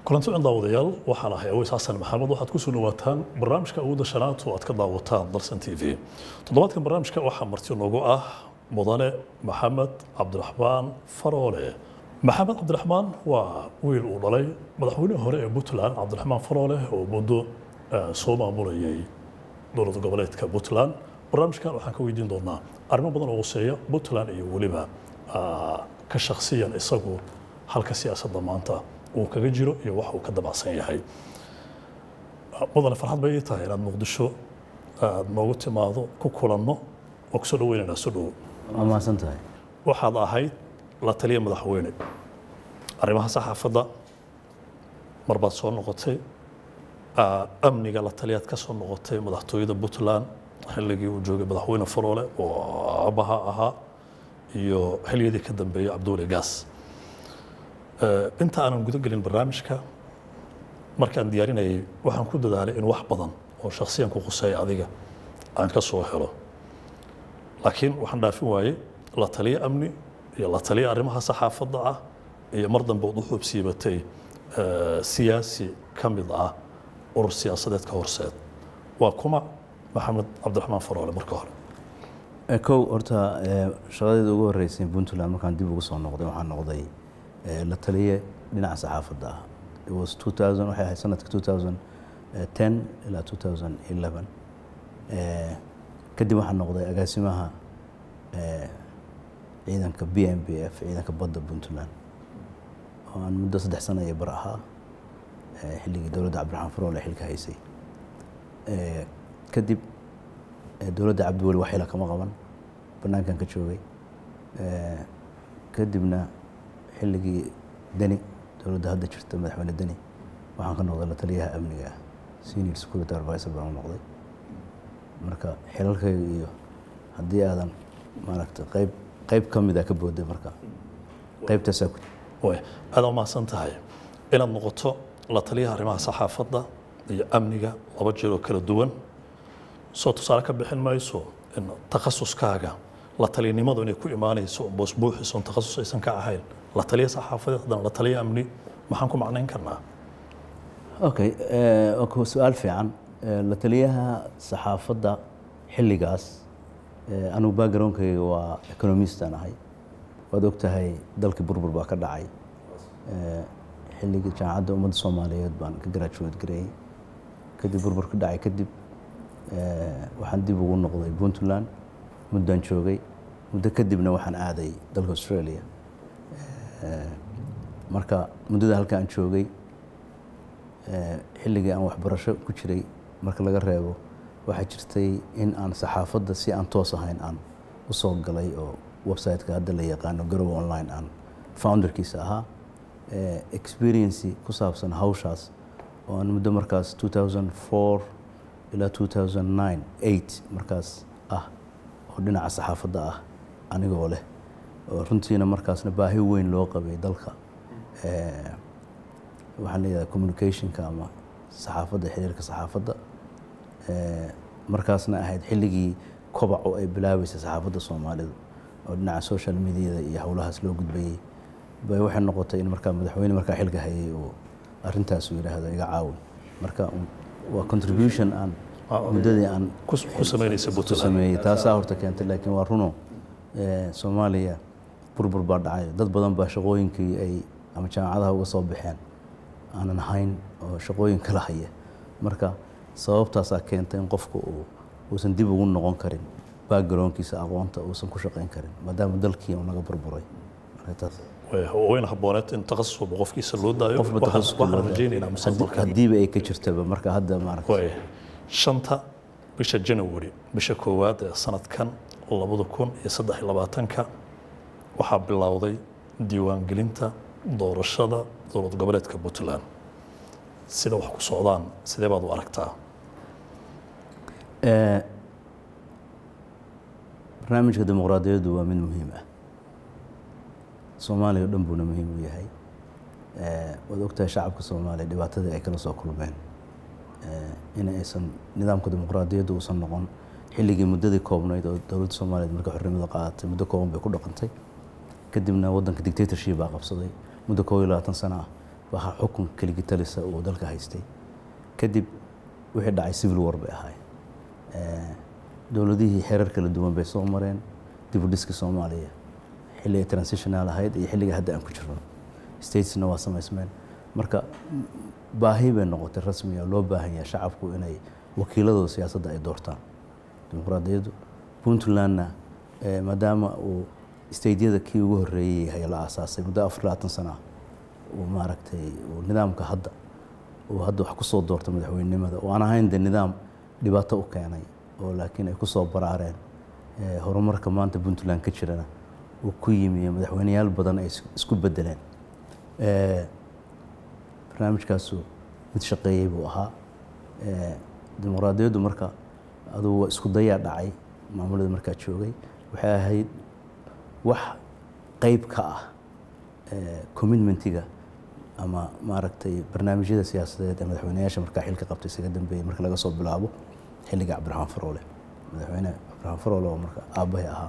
kulanti cun daawadayaal waxaan ahay aweys xasan maxamed waxaad ku soo dhawaataan barnaamijka awoodda shanaad oo aad ka daawataan dalsan t v toddobaadkan barnaamijka waxaa marti noogu ah mudane maxamed cabdiraxmaan faroole maxamed cabdiraxmaan waa wiil uu dhalay madaxweynihii hore ee puntland cabdiraxmaan faroole oo muddo soo maamulayay dowlad goboleedka puntland barnaamijkan waxaan ka weydiin doonaa arrimo badan oo quseeya puntland iyo weliba ka shakhsiyan isagu halka siyaasadda maanta uu kaga jiro iyo wax uu ka dabacsan yahay mudane farxad bay ii tahay inaad muqdisho aad noogu timaado ku kulanno oo kusoo dhaweynaynaa soo dhowo waa mahadsan tahay waxaad ahayd la taliya madaxweyne arrimaha saxaafadda mar baad soo noqotay amniga la taliyaad ka soo noqotay madaxtooyada puntland xilligii uu joogay madaxweyne faroole oo aabbaha ahaa iyo xiliyadii ka dambeeyey cabduuli gaas inta aanan guda gelin barnaamijka markaan diyaarinayay waxaan ku dadaalay in wax badan oo shakhsiyan ku quseeya adiga aan ka soo helo laakiin waxaan dhaafin waayey la taliyo amni iyo la taliyo arrimaha saxaafadda ah iyo mar dambe ood u xoobsiibatay siyaasi ka mid ah urur siyaasadeed ka horseed waa kuma maxamed cabdiraxmaan faroole marka hore kow horta shaqadeeda ugu horeysay puntland markaan dib ugu soo noqday waxaan noqday la taliye dhinaca saxaafadda ah it was 2000 waxay ahayd sanadka 2010 ilaa 2011 kadib waxaan noqday agaasimaha ciidanka b m b f ciidanka badda puntland oo aan muddo saddex sano iyo bar ahaa xilligii dowladda cabdiraxmaan faroole xilka haysay kadib dowladda cabdiweli wax xila kama qaban banaankan ka joogay kadibna xilligii deni dowladda hadda jirta madaxweyne deni waxaan ka noqday la taliyaha amniga ah senior security advisor baan u noqday marka xilalkayga iyo haddii aadan maaragta qayb qayb ka mid a ka booday marka qaybtaasaa ku way aad u mahadsan tahay inaad noqoto la taliyaha arrimaha saxaafadda iyo amniga laba jeer oo kala duwan soo tusaale ka bixin mayso in takhasuskaaga la talinimadu inay ku imaanayso boosbuuxiso on takhasus aysan ka ahayn la taliya saxaafadeed haddana la taliya amni maxaan ku macnayn karnaa okay su-aal fiican la taliyaha saxaafadda xilligaas anugu backgroundkayga waa economistaan ahay waad og tahay dalkii burbur baa ka dhacay xilligii jaamacadda ummadda soomaaliyeed baan ka graduate gareeyey kadib burbur ka dhacay kadib waxaan dib ugu noqday puntland muddaan joogay muddo kadibna waxaan aaday dalka australia marka muddada halka aan joogay xilligii aan waxbarasho ku jiray marka laga reebo waxaa jirtay in aan saxaafadda si aan toos ahayn aan u soo galay oo website-ka hadda la yaqaano garowe online aan founderkiisa ahaa experiency ku saabsan hawshaas oo aan muddo markaas 2004 ilaa 2009 8 markaas ah oo dhinaca saxaafadda ah anigoo leh oo runtiina markaasna baahi weyn loo qabay dalka waxaan leeyahay communicationka ama saxaafadda xiriirka saxaafadda markaasna ahayd xilligii kobaco ay bilaabeysay saxaafadda soomaalidu oo dhinaca social mediada iyo howlahaas loo gudbayey bay waxay noqotay in markaa madaxweyne markaa xilka hayay oo arrintaasu yidhaahdo iga caawin marka waa contribution aan muddadii aan ku samaynaysa ku puntland sameeyey taasaa horta keentay laakiin waa runo soomaaliya burbur baa dhacay dad badan baa shaqooyinkii ay ama jaamacadaha uga soo baxeen aanan hayn oo shaqooyin kala haya marka sababtaasaa keentay in qofku uu uusan dib ugu noqon karin backgroundkiisa aqoonta uusan ku shaqayn karin maadaama dalkii uu naga burburay marka taas wayna habooneed in takhasus walba qofkiisa loo daayo qofba Waxaan- takhasuska waxaan loo daayo. rajaynaynaa Haddii- mustaqbalka haddiiba ay ka jirtaba marka hadda maaragta way shanta bisha january bisha koowaad ee sanadkan labada kun iyo saddex iyo labaatanka waxaa bilowday diiwaangelinta doorashada dowlad goboleedka puntland sida wax ku socdaan sidee baad u aragtaa Eh, barnaamijka dimuqraadiyaddu waa mid muhiim ah soomaaliya o dhan buuna muhiim u yahay Eh, waad ogtahay shacabka soomaaliya dhibaatadii ay kala soo kulmeen Eh, in aysan nidaamka dimuqraadiyaddu uusan noqon xilligii muddadii koobnayd oo dowladda soomaaliyeed markay xornimada qaadatay muddo kooban bay ku dhaqantay kadibna waddanka dictatorship baa qabsaday muddo koob iyo labaatan sano ah waxaa xukun keligi talisa uu dalka haystay kadib wixii dhacay civil war bay ahaayeen dowladihii xeerar kala duwan bay soo mareen dib u dhiska soomaaliya xilliga transitional ahayd iyo xilliga hadda aan ku jirno statesna waa samaysmeen marka baahi bay noqotay rasmiga loo baahan yahay shacabku inay wakiiladooda siyaasadda ay doortaan dimuqraadiyaddu puntlandna maadaama uu stateyada kii ugu horreeyey yahay la aasaasay muddo afar labaatan sana uu maaragtay uu nidaamka hadda uu hadda wax ku soo doorta madaxweynenimada oo aan ahayn de nidaam dhibaato u keenay oo laakiin ay ku soo baraareen horumarka maanta puntland ka jirana uu ku yimi madaxweyneyaal badan ay isku bedeleen barnaamijkaasu mid shaqeeyey buu ahaa dimuqraadiyaddu marka adugu waa isku dayaa dhacay maamulada markaa joogay waxay ahayd wax qeyb ka ah commitmentiga ama maaragtay barnaamijyada siyaasadeed ee madaxweyneyaasha markaa xilka qabtay isaga dambeeyey marka laga soo bilaabo xilliga cabdiraxmaan faroole madaxweyne cabdiraxmaan faroole oo marka aabbahay ahaa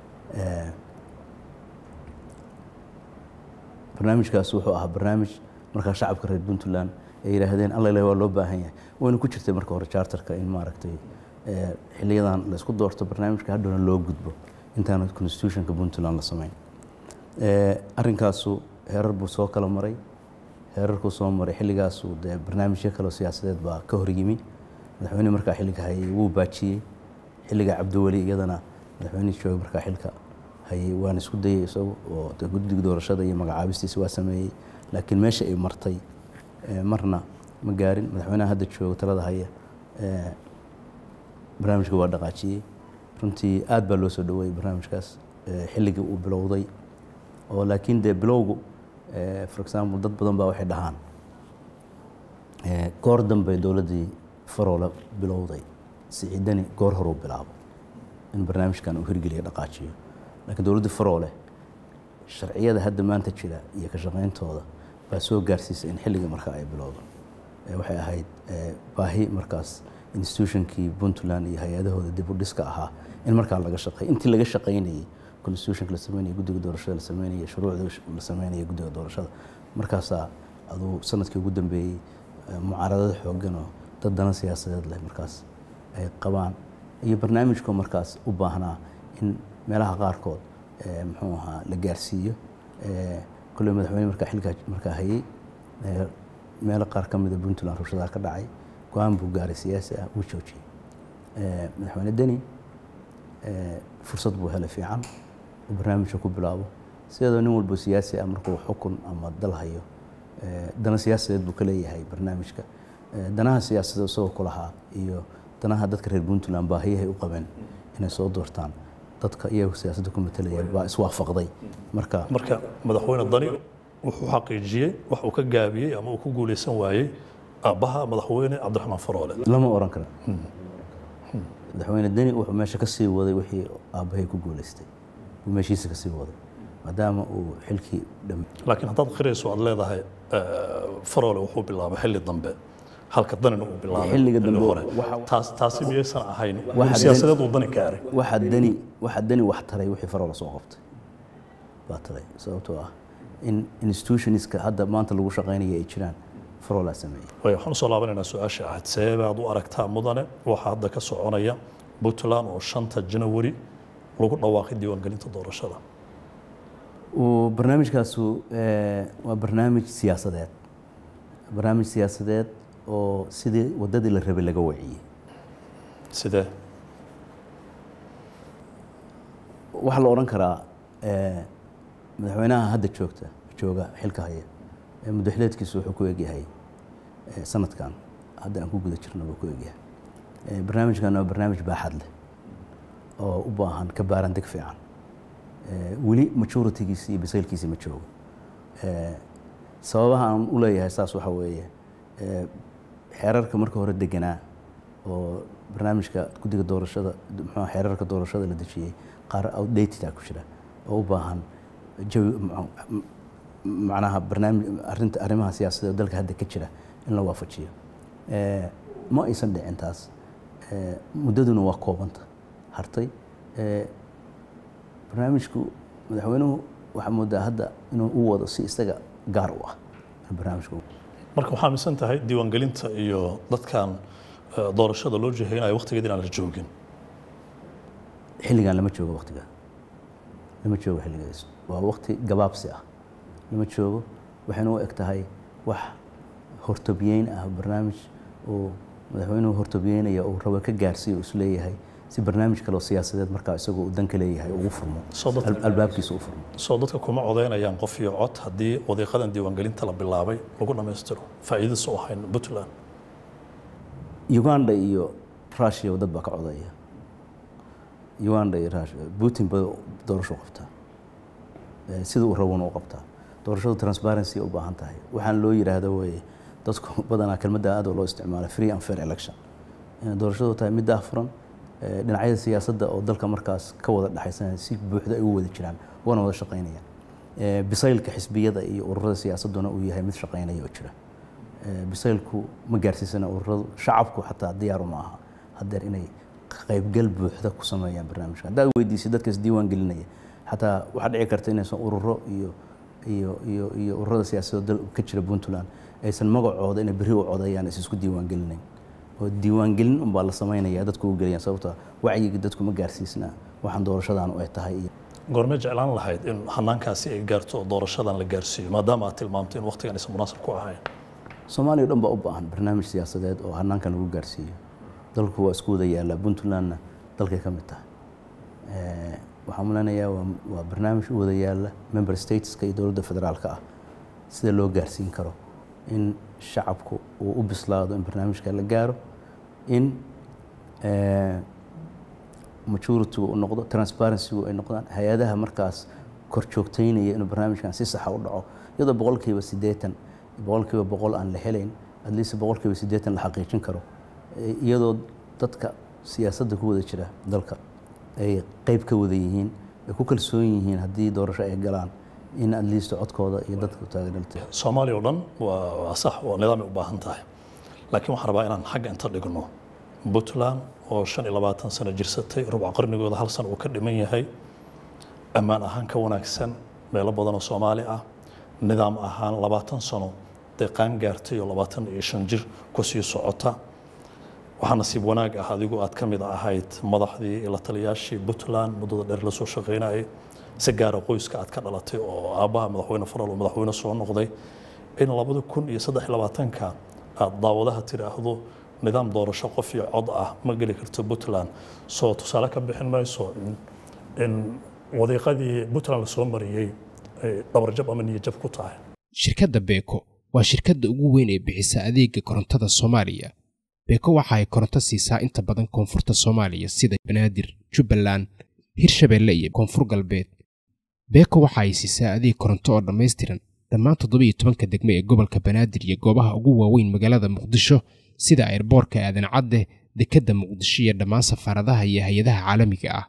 barnaamijkaas wuxuu ahaa barnaamij markaa shacabka reer puntland ay yidhaahdeen alla ilahi waa loo baahan yahay wayna ku jirtay marka hore charterka in maaragtay xiliyadan la isku doorto barnaamijka hadhowna loo gudbo intaana constitutionka puntland la samayn arrinkaasu heerar buu soo kala maray heerarkuu soo maray xilligaasu dee barnaamijyo kaleo siyaasadeed baa ka horyimi madaxweyne markaa xilliga hayay wuu baajiyey xilliga cabdiweli iyadana madaxweynihii jooga markaa xilka hayay waan isku dayay isagu oo de guddiga doorashada iyo magacaabistiisa waa sameeyey laakiin meesha ay martay marna ma gaarin madaxweynaha hadda jooga talada haya barnaamijka waa dhaqaajiyey runtii aad baa loo soo dhaweeyey barnaamijkaas xilligii uu bilowday oo laakiin dee bilowgu for example dad badan baa waxay dhahaan goor dambey dowladdii faroole bilowday siciidani goor horuu bilaabo in barnaamijkan uu hirgeliya dhaqaajiyo laakiin dowladdii faroole sharciyada hadda maanta jira iyo ka shaqayntooda baa soo gaarsiisay in xilligii markaa ay bilowdo waxay ahayd baahi markaas institutionkii puntland iyo hay-adahooda dib u dhiska ahaa in markaa laga shaqeey intii laga shaqaynayey constitutionka la sameynaya guddiga doorashada la sameynaya shuruucda la sameynaya guddiga doorashada markaasaa aduu sanadkii ugu dambeeyey mucaaradada xooggan oo dad dana siyaasadeed leh markaas ay qabaan iyo barnaamijkoo markaas u baahnaa in meelaha qaarkood muxuu ahaa la gaarsiiyo kolley madaxweyne markaa xilkaa markaa hayey meelo qaar ka mida puntland rushadaha ka dhacay go-aan buu gaaray siyaasi ah wuu joojiyey madaxweyne deni fursad buu helay fiican uu barnaamijka ku bilaabo sideedoo nin walbo siyaasi ah markuu xukun ama dal hayo dana siyaasadeed buu ka leeyahay barnaamijka danaha siyaasadeed isagoo ku lahaa iyo danaha dadka reer puntland baahiyahay u qabeen inay soo doortaan dadka iyagu siyaasadda ku matalayeen baa iswaafaqday marka marka madaxweyne dani wuxuu xaqiijiyey wax uu ka gaabiyey ama uu ku guuleysan waayey aabbaha madaxweyne cabdiraxmaan faroole lama oran karo madaxweyne deni wuxuu meesha ka sii waday wixii aabbahay ku guuleystay buu meeshiisa ka sii waday maadaama uu xilkii dham laakiin haddaad qirayso aad leedahay faroole wuxuu bilaabay xilli dambe halka danina uu bilaabay Xilliga dambe hore waxa- taas taasi miyaysan ahayn Waxa siyaasadeed uu dani gaaray waxaa deni waxaa deni wax taray wixii faroola soo qabtay baa taray sababtoo ah in institutionska hadda maanta lagu shaqaynaya ay jiraan faroolaa sameeyey way waxaan usoo laabanaynaa su-aasha ahayd see baad u aragtaa mudane waxaa hadda ka soconaya puntland oo shanta janawari lagu dhawaaqay diiwaangelinta doorashada uu barnaamijkaasu eh, waa barnaamij siyaasadeed barnaamij siyaasadeed oo sidii waddadii la rabay laga waciyey sidee waxaa la odhan karaa eh, madaxweynaha hadda joogta jooga xilka haya ee muddaxileedkiisu wuxuu ku egyahay eh, sanadkan hadda aan ku guda jirno buu ku egyahay Eh, barnaamijkan waa barnaamij baaxad leh oo u baahan ka baaran deg fiican Eh, weli majoritigiisi iyo bisaylkiisi ma joogo Eh, sababaha aan u leeyahay saas waxa weeye eh, xeerarka marka hore deganaa oo barnaamijka guddiga doorashada muxuu ahaa, xeerarka doorashada la dejiyey qaar outdated ah ku jira oo u baahan jawi m- macnaha barnaamij arrinta arrimaha siyaasadeed oo dalka hadda ka jira in la waafajiyo Eh, ma aysan dhicin taas Eh, muddaduna waa koobanta hartay Eh, barnaamijku madaxweynuhu waxaa moodaa hadda inuu u wado si isaga gaar u ah barnaamijka marka waxaa aaminsan tahay diiwaangelinta iyo dadkan eh, doorashada loo jihaynayo waqtigeeda inaan la joogin xilligan lama joogo waqtiga lama joogo xilligaas waa waqti gabaabsi ah lama joogo waxayna u eg tahay wax hortobyeyn ah barnaamij uu madaxweynuhu hortobyeynaya uu rabo ka gaarsiiyo uu isleeyahay si barnaamij kale oo siyaasadeed markaa isagoo uu danka leeyahay ugu furmo Soo dadka- al- albaabkiisa u furmo soo dadka kuma codeynayaan qof iyo cod haddii wadiiqadan diiwaangelinta la bilaabay lagu dhammaystiro faa'iidadiisa u ahayn puntland uganda iyo russia dad baa ka codaya uganda iyo russia putin ba doorasho qabtaa Eh, sida uu rabona u qabtaa doorashadu transparency u baahan tahay waxaan loo yidhaahdo weye dadku badanaa kelmadda aad oo loo isticmaala free and fair election inay doorashadu tahay mid daahfuran eh, dhinacyada siyaasadda oo dalka markaas ka wada dhexaysanaya si buuxda ay u wada jiraan wana wada shaqaynayaan Eh, bisaylka xisbiyada iyo ururada siyaasadduna uu yahay mid shaqaynaya oo jira Eh, bisaylku ma gaarsiisana ururadu shacabku xataa diyaaru ma aha hadeer inay qaybgal buuxda ku sameeyaan barnaamijka haddaad weydiisay dadka isdiiwaan gelinaya xataa waxaa dhici karta inaysan ururo iyo iyo iyo iyo ururada siyaasadda dal ka jira puntland aysan magacooda inay berri u codayaan is isku diiwaan gelinayn oo diiwaangelin unbaa la samaynaya dadku u geliyaan sababtoo ah wacyiga dadku ma gaarsiisna waxaan doorashadan ay tahay iyo goormee jeclaan lahayd in hanaankaasi ay gaarto oo doorashadan la gaarsiiyo maadaama aad tilmaamtay in waqtigan aysan munaasib ku ahayn soomaaliya o dhan baa u baahan barnaamij siyaasadeed oo hanaankan lagu gaarsiiyo dalku waa isku wada yaallaa puntlandna dalkay ka mid tahay Eh, waxaan muleynayaa waa waa barnaamij u wada yaalla member stateska iyo dowladda federaalka ah sida loo gaarsiin karo in shacabku uu u bislaado in barnaamijka la gaaro in eh, majority u noqdo transparency ay noqdaan hay-adaha markaas kor joogteynaya inuu barnaamijkan si saxa u dhaco iyadoo boqolkiiba siddeetan boqolkiiba boqol aan la helayn at least boqolkiiba siddeetan la xaqiijin karo Eh, iyadoo dadka siyaasadda ku wada jira dalka ay qeyb ka wada yihiin ay ku kalsoon yihiin haddii doorasho ay galaan in at least codkooda iyo dadka taageerta soomaaliya oo dhan waa waa sax waa nidaamay u baahan tahay laakiin waxaan rabaa inaan xagga inta dhigno puntland oo shan iyo labaatan sano jirsatay rubuc qarnigooda hal sano uu ka dhiman yahay ammaan ahaan ka wanaagsan meelo badan oo soomaali ah nidaam ahaan labaatan sano deeqaan gaartay oo labaatan iyo shan jir ku sii socota waxaa nasiib wanaag ah adigu aad ka mid ahayd madaxdii iyo la taliyaashii puntland muddada dheer la soo shaqaynayay si gaara qoyska aad ka dhalatay oo aabbaha madaxweyne faral oo madaxweyne soo noqday in labada kun iyo saddex iyo labaatanka aad daawadaha tidhaahdo nidaam doorasho qof iyo cod ah ma geli karto puntland soo tusaale ka bixin mayso in- in wadiiqadii puntland lasoo mariyey ay dhabarjab ama niyajab ku tahay shirkadda beeko waa shirkadda ugu weyn ee bixisa adeega korontada soomaaliya beeko waxa ay koronto siisaa inta badan koonfurta soomaaliya sida banaadir jubbaland hirshabeelle iyo koonfur galbeed beeko waxa ay siisaa adeeg koronto oo dhammaystiran dhammaan toddobiyo tobanka degme ee gobolka banaadir iyo goobaha ugu waaweyn magaalada muqdisho sida airboorka aadan cadde dekedda muqdisho iyo dhammaan safaaradaha iyo hay-adaha caalamiga ah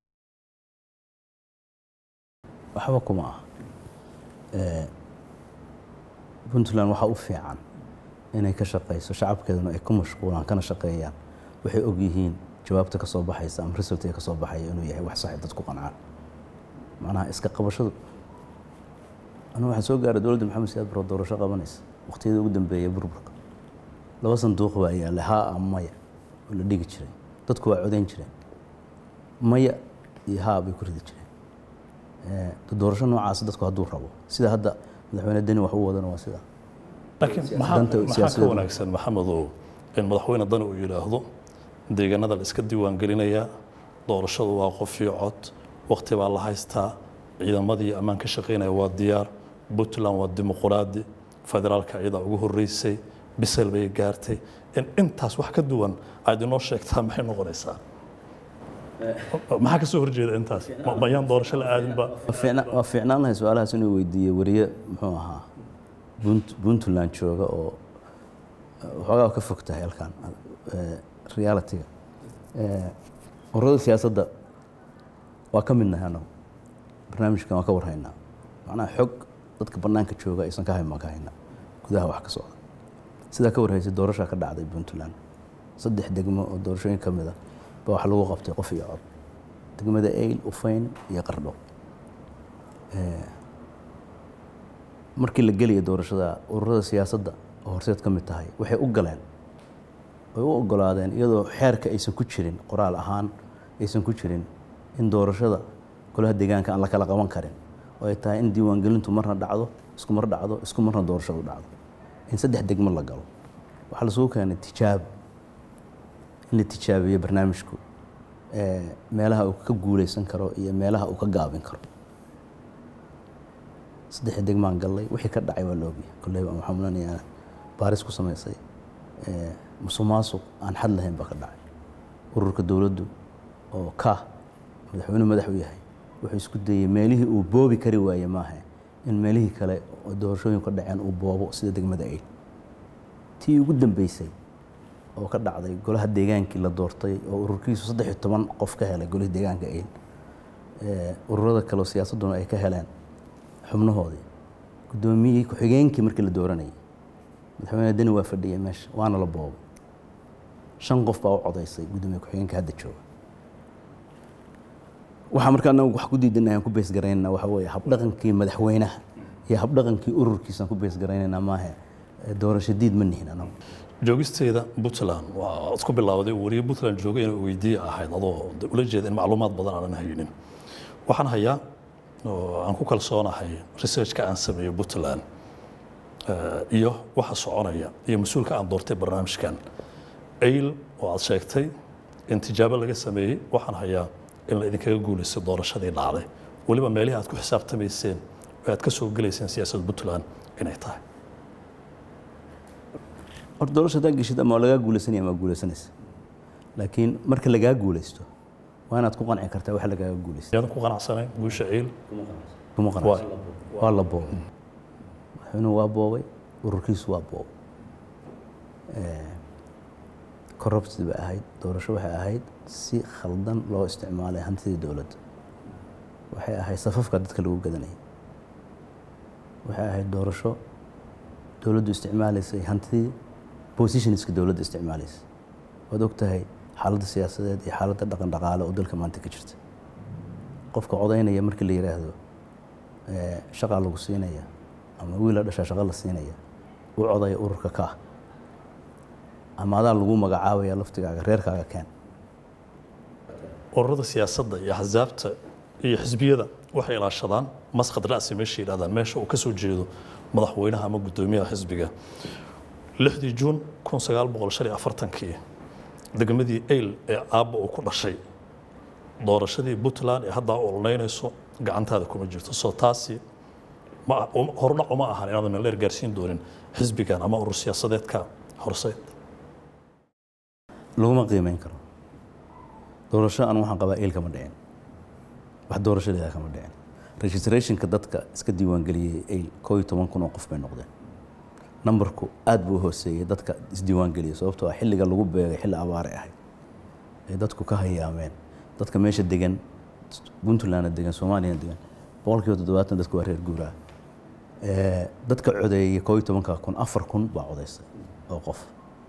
waxba kuma ah Eh, puntland waxaa u fiican inay ka shaqayso shacabkeeduna ay ku mashquulaan kana shaqeeyaan waxay og yihiin jawaabta ka soo baxaysa ama result ee ka soo baxaya inuu yahay wax sax ay dadku qancaan macnaha iska qabashadu anigu waxaan soo gaaray dowladda maxamed siyaad baro doorasho qabanaysa waqtiyadii ugu dambeeya burburka laba sanduuq baa yaallay haa ama maya oo la dhigi jiray dadku waa codayn jireen maya iyo haa bay ku ridi jireen Eh, doorasho noocaas dadku hadduu rabo sida hadda madaxweyne deni wax u wadana waa sidaa laakiin maxaa danta maxaa ka siyaasadeed. wanaagsan maxamedow in madaxweyne dani uu yidhaahdo deegaanada la iska diiwaangelinayaa doorashadu waa qof iyo cod waqti baa la haystaa ciidamadii ammaan ka shaqaynaya waa diyaar puntland waa dimuquraadi federaalka iyadaa ugu horreysay bisel bay gaartay in intaas wax ka duwan aad inoo sheegtaa maxay noqonaysaa maxaa ka soo horjeeda intaas Ma- mayaan doorasho la aadinba Waa fiicna- waa fiicnaan lahay su-aalahaas inuu weydiiyo wariye muxuu ahaa Punt- puntland jooga oo eh, waxoogaa ka fog tahay halkan eh, reality-ga Eh, ururada siyaasadda waa ka midnahay anagu barnaamijkan waa ka warhaynaa macnaha xog dadka bannaanka jooga aysan ka hayn baan ka haynaa gudaha wax ka socda sidaa ka warhaysay doorashaa ka dhacday puntland saddex degmo oo doorashooyin ka mid a baa wax lagu qabtay qof iyo cod degmada eyl ufayn iyo qardho markii la gelaya doorashada ururada siyaasadda oo horseed ka mid tahay waxay u galeen way u ogolaadeen iyadoo xeerka aysan ku jirin qoraal ahaan aysan ku jirin in doorashada golaha deegaanka aan la kala qaban karin oo ay tahay in diiwaangelintu marna dhacdo isku mar dhacdo isku marna doorashadu dhacdo in saddex degmo la galo waxaa lasugu keenay tijaabo in la tijaabiyo barnaamijku meelaha uu ka guuleysan karo iyo meelaha uu ka gaabin karo saddexda degmaan gallay wixii ka dhacay waa la ogyahay kolley baan waxaan mulanayaa baaris ku samaysay musuq maasuq aan xad lahayn baa ka dhacay ururka dowladdu oo ka madaxweynuhu madax u yahay wuxuu isku dayey meelihii uu boobi kari waaye maaha in meelihii kale oo doorashooyin ka dhaceen uu boobo sida degmada ayl tii ugu dambeysay oo ka dhacday golaha deegaankii la doortay oo ururkiisu saddex iyo toban qof ka helay golihii deegaanka ayl ururada kale oo siyaasadduna ay ka heleen xubnahoodii guddoomiyihii ku-xigeenkii markii la dooranayay madaxweyne deni waa fadhiyay meesha waana la boobay shan qof baa u codaysay guddoomiye ku-xigeenka hadda jooga waxaa markaa anagu wax ku diidanay aan ku beesgaraynana waxa weeye habdhaqankii madaxweynaha iyo habdhaqankii ururkiisa aan ku beesgaraynayna maahe doorasho diid ma nihin anagu joogisteeda puntland waa isku bilowday wariye puntland joogay inay weydiiye ahayd adoo ula jeeda in macluumaad badan aanan haynin waxaan hayaa oo aan ku kalsoonahay researchka aan sameeyo puntland iyo waxa soconaya iyo mas-uulka aan doortay barnaamijkan ayl oo aad sheegtay in tijaabo laga sameeyey waxaan hayaa in la idinkaga guulaystay doorashadii dhacday weliba meelihii aad ku xisaabtamayseen oo aad ka soo gelayseen siyaasadda puntland inay tahay horta doorasha haddaa geshid ama lagaa guulaysanaya ama guulaysanaysa laakiin marka lagaa guulaysto waa inaad ku qanci kartaa waxa lagaaga guulaysta yaadan ku qanacsanayn guusha ayl kuma qanacsan waa la boobay madaxweynuhu waa boobay ururkiisu waa boobay corrupted bay ahayd doorasho waxay ahayd si khaldan loo isticmaalay hantidii dowladda waxay ahayd safafka dadka lagu gadanayay waxay ahayd doorasho dowladdu isticmaalaysay hantidii positionska dowladda isticmaalaysay waad og tahay xaaladda siyaasadeed iyo xaaladda dhaqan dhaqaale oo dalka maanta ka jirta qofka codaynaya markii la yidhaahdo shaqaa lagu siinaya ama wiila dhashaa shaqa la siinaya u codaya ururka ka ama adaa lagu magacaabaya laftigaaga reerkaaga keen ururada siyaasadda iyo axsaabta iyo xisbiyada waxay ilaashadaan masqad ra'si meesha yidhahdaan meesha uu ka soo jeedo madaxweynaha ama guddoomiyaha xisbiga lixdii juun kun sagaal boqol shan iyo afartankii degmadii ayl ee aabba uu ku dhashay doorashadii puntland ee haddaa ololeynayso gacantaada kuma jirto soo taasi hordhac uma ahan inaadan meeldheer gaarsiin doonin xisbigan ama urur siyaasadeedka horseed laguma qiimeyn karo doorasho anu waxaan qabaa eel kama dhicin wax doorashadeeda kama dhicin registrationka dadka iska diiwaangeliyey ayl koo iyo toban kun oo qof bay noqdeen nambarku aad buu u hooseeyey dadka isdiiwaangeliyay sababtoo ah xilliga lagu beegay xilli abaare ahayd ay dadku ka hayaameen dadka meesha degan puntlandna degan soomaaliyana degan boqolkiiba toddobaatan dadku waa reer guuraa dadka codeeyey koo iyo tobanka kun afar kun baa codeysay oo qof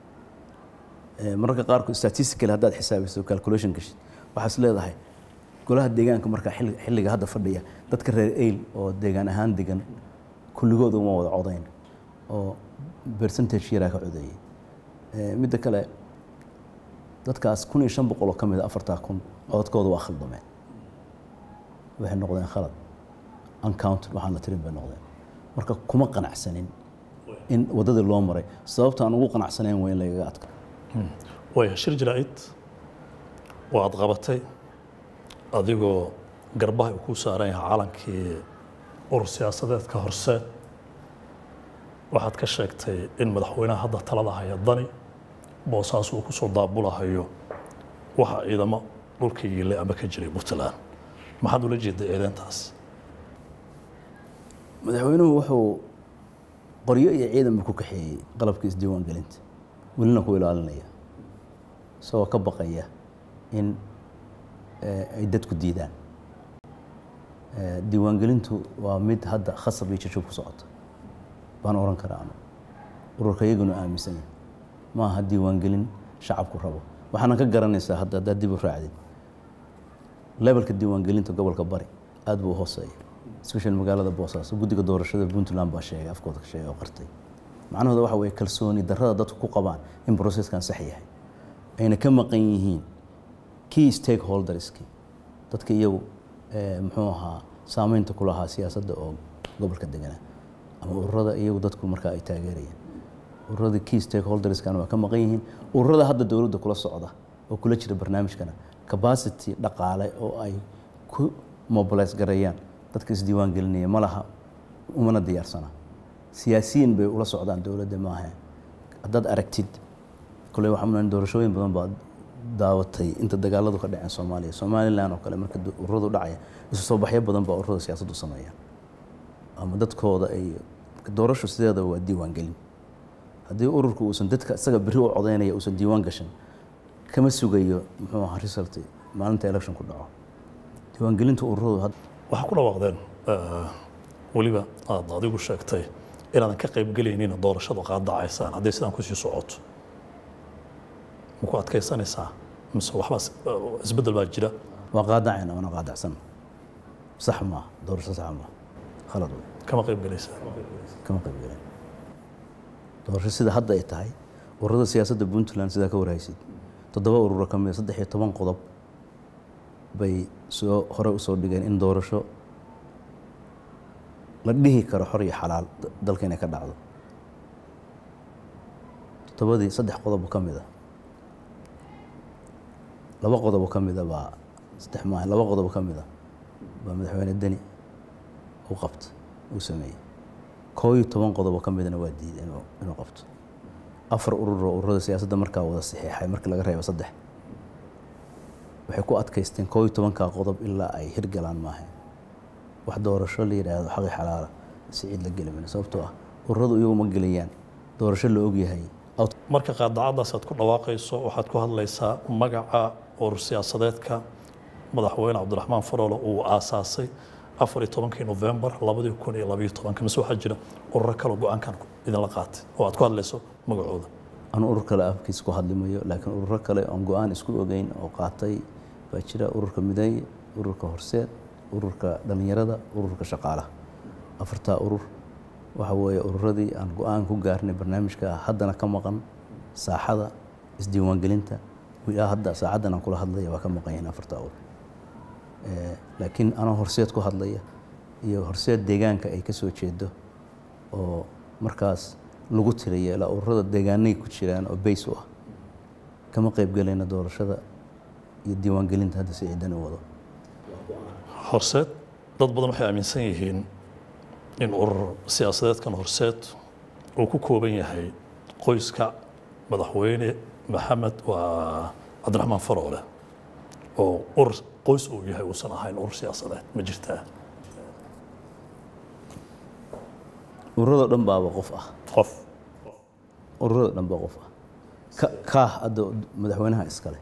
mararka qaarkood statistical haddaad xisaabiso calculation gashid waxaas leedahay golaha deegaanka markaa xilliga hadda fadhiya dadka reer ayl oo deegaan ahaan degan kulligood uma wada codayn oo percentage yaraa ka codeeyey midda kale dadkaas kun iyo shan boqol oo ka mid a afartaa kun codadkooda waa khaldameen waxay noqdeen khalad uncounted waxaan la tirin bay noqdeen marka kuma qanacsanin in waddadii loo maray sababta aan ugu qanacsanayn waa in lagaga adka waaya shir jaraa'id oo aad qabatay adigoo garbaha uu kuu saaran yahay calankii urur siyaasadeedka horseed waxaad ka sheegtay in madaxweynaha hadda talada haya dani boosaas uu ku soo daabulahayo waxa ciidamo dhulka yiilay ama ka jiray puntland maxaad ula jeeday eedeyntaas madaxweynuhu wuxuu qoryo iyo ciidanba ku kaxeeyey qalabka isdiiwaangelinta welina ku ilaalinaya isagoo ka baqaya in ay dadku diidaan diiwaangelintu waa mid hadda khasab iyo jajub ku socota baan oran karaa anu ururka iyaguna aaminsan yahay ma aha diiwaangelin shacabku rabo waxaana ka garanaysaa hadda haddaad dib u raacdid levelka diiwaangelinta gobolka bari aad buu u hooseeya especially magaalada boosaaso guddiga doorashada puntland baa sheegay afkooda ka sheegay oo qartay macnahooda waxa weeye kalsooni darrada dadku ku qabaan in processkan sax yahay ayna ka maqan yihiin key stakeholderski dadka iyagu muxuu ahaa saameynta ku lahaa siyaasadda oo gobolka deganaa ama ururada iyagu dadku markaa ay taageerayeen ururada key stakeholderskan waa ka maqan yihiin ururada hadda dowladda kula socda oo kula jira barnaamijkana capacity dhaqaale oo ay ku mobilize gareeyaan dadka isdiiwaan gelinaya ma laha umana diyaarsana siyaasiyiin bay ula socdaan dowladda maaha haddaad aragtid kole waxaa doorashooyin badan baa daawatay inta dagaaladu ka dhaceen soomaaliya somalilan oo kale marka ururadu dhacaya isu soo baxyo badan baa ururada siyaasaddu sameeyaan ama dadkooda ay doorashu sideeda waa diiwaan gelin haddii ururku uusan dadka isaga beri u codeynaya uusan diiwaan gashan kama sugayo muxuu ahaa result maalinta election ku dhaco diiwaangelinta ururadu waxaa ku dhawaaqdeen weliba aad adigu sheegtay inaadan ka qaybgelaynin doorashadu qaadacaysaan hadday sidaan kusii socoto ma ku adkaysanaysaa mise waxbaa isbeddel baa jira waa qaadacayna waana qaadacsan sax maaha doorasho sax maaha khalad wey kama qaybgelaysaa kama qaybgelayn doorasho sida hadda ay tahay ururada siyaasadda puntland sidaa ka warhaysid toddoba ururo ka mida saddex iyo toban qodob bay soo hore usoo dhigeen in doorasho la dhihi karo xor iyo xalaal dalka inay ka dhacdo toddobadii saddex qodob ka mid a laba qodob ka mida baa saddex maaha laba qodob ka mida baa madaxweyne deni u qabta uu sameeyey koo iyo toban qodob ka midana waa diiday inuu inuu qabto afar urur oo ururada siyaasadda markaa wada saxiixay markii laga reebo saddex waxay ku adkaysteen koo iyo tobankaa qodob ilaa ay hirgalaan maaha wax doorasho la yidhaahdo xaqi xalaala si cid la geli mayno sababtoo ah ururadu iyagu ma gelayaan doorasho la ogyahay marka qaadacadaas aad ku dhawaaqayso waxaad ku hadlaysaa magaca urur siyaasadeedka madaxweyne cabdiraxmaan faroole uu aasaasay afar iyo tobankii novembar labadii kun iyo labayo tobanka mise waxaa jira ururo kale go-aankan idinla qaatay oo aad ku hadlayso magacooda aan urur kale afkiis ku hadlimayo laakiin ururo kale oon go-aan isku ogeyn oo qaatay baa jira ururka mideeye ururka horseed ururka dhallinyarada ururka shaqaalaha afartaa urur waxa weeye ururadii aan go-aan ku gaarnay barnaamijka haddana ka maqan saaxada isdiiwaangelinta ilaa hadda saacaddan aan kula hadlaya waa ka maqan yihiin afartaa urur laakiin anoo horseed ku hadlaya iyo horseed deegaanka ay ka soo jeedo oo markaas lagu tiriya ilaa ururada deegaanay ku jiraan oo bays u ah kama qaybgelayna doorashada iyo diiwaangelinta hadda si ciidan u wado horseed dad badan waxay aaminsan yihiin in urur siyaasadeedkan horseed uu ku kooban yahay qoyska madaxweyne maxamed waa cabdiraxmaan faroole oo urur qoys uu yahay uusan ahayn urur siyaasadeed ma jirtaa ururada dhan baaba qof ah qof ururada dhan baa qof ah ka- kaah hadda madaxweynaha iskale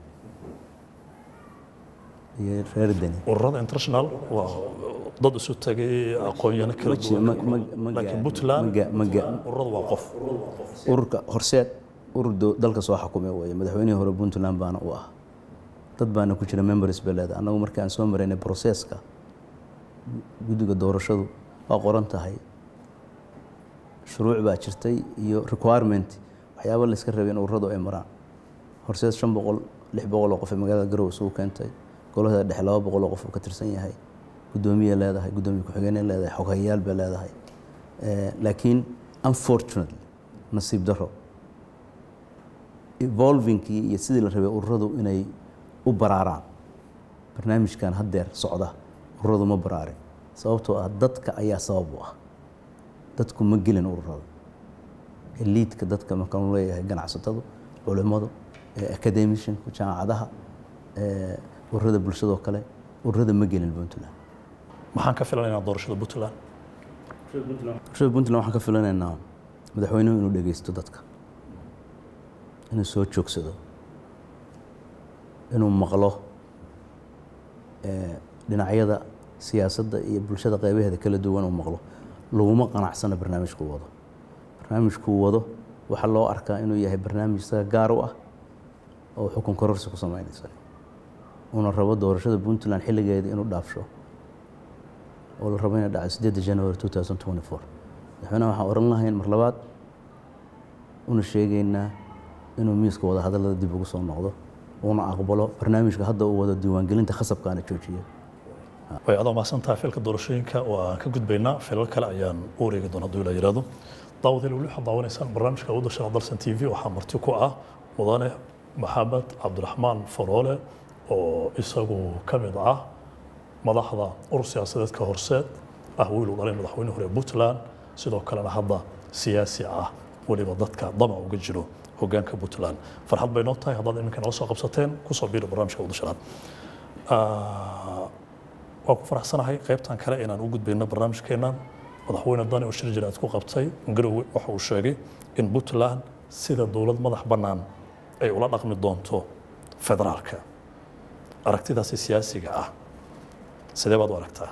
iyo reer deni ururada international waa dad isu tagay aqoonyano kala Ma jiro, duwan ma- ma- ma laakiin gaarin, puntland ma ga- ma ga- ururada waa qof ururka horseed urur do- dalka soo xakumay weeye madaxweynihii hore puntland baana u ah dad baana ku jira members beleed annagu markii aan soo maraynay processka guddiga doorashadu waa qoran tahay shuruuc baa jirtay iyo requirement waxyaaba la iska rabay in ururadu ay maraan horseed shan boqol lix boqol oo qof ee magaalada garowe isugu keentay golaheeda dhexe laba boqol oo qof uu ka tirsan yahay guddoomiye leedahay guddoomiye ku-xigeenay leedahay xoghayaal bay leedahay Eh, laakiin unfortunately nasiib daro evolvingkii iyo sidii la rabay ururadu inay u baraaraan barnaamijkan haddeer socda ururadu ma baraarin sababtoo ah dadka ayaa sabab u ah dadku ma gelin ururada eliidka dadka markaan leeyahay ganacsatadu culimmadu eh, academicianku jaamacadaha eh, ururada bulshadoo kale ururada ma gelin puntland maxaan ka filanaynaa doorashada puntland bulshada puntland waxaan ka filanaynaa madaxweynuhu inuu dhegeysto dadka inuu soo joogsado inuu maqlo eh, dhinacyada siyaasadda iyo bulshada qeybaheeda kala duwan uu maqlo laguma qanacsana barnaamijkuu wado barnaamijkuu wado waxaa loo arkaa inuu yahay barnaamij isaga gaar u ah oo xukun kororsi ku sameynaysa uuna rabo doorashada puntland xilligeeda inuu dhaafsho oo la rabo inay dhacdo sideedda january 2024 madaxweynaha waxaan oran lahayn mar labaad una sheegaynaa inuu miiska wada hadallada dib ugu soo noqdo uuna aqbalo barnaamijka hadda uu wado diiwaangelinta khasabkaana joojiyo way adoo mahadsantahay filka doorashooyinka oo aan ka gudbaynaa filal kale ayaan u wareegi doona hadduu ila yidhaahdo daawadeel weli waxaad daawanaysaan barnaamijka u dashana dalsan t v waxaa marti ku ah mudane maxamed cabdiraxmaan faroole oo isagu ka mid ah madaxda urur siyaasadeedka horseed ah wiil u dhalay madaxweyne hore puntland sidoo kalena hadda siyaasi ah weliba dadka damac uga jiro hogaanka puntland farxad bay noo tahay haddaad iminka nala soo qabsateen kusoo biiro barnaamijka udashanaad waa ku faraxsanahay qaybtan kale inaan u gudbayno barnaamijkeennan madaxweyne dani oo shir jiraad ku qabtay garowe waxa uu sheegay in puntland sida dowlad madax bannaan ay ula dhaqmi doonto federaalka aragtidaasi siyaasiga ah sidee baad u aragtaa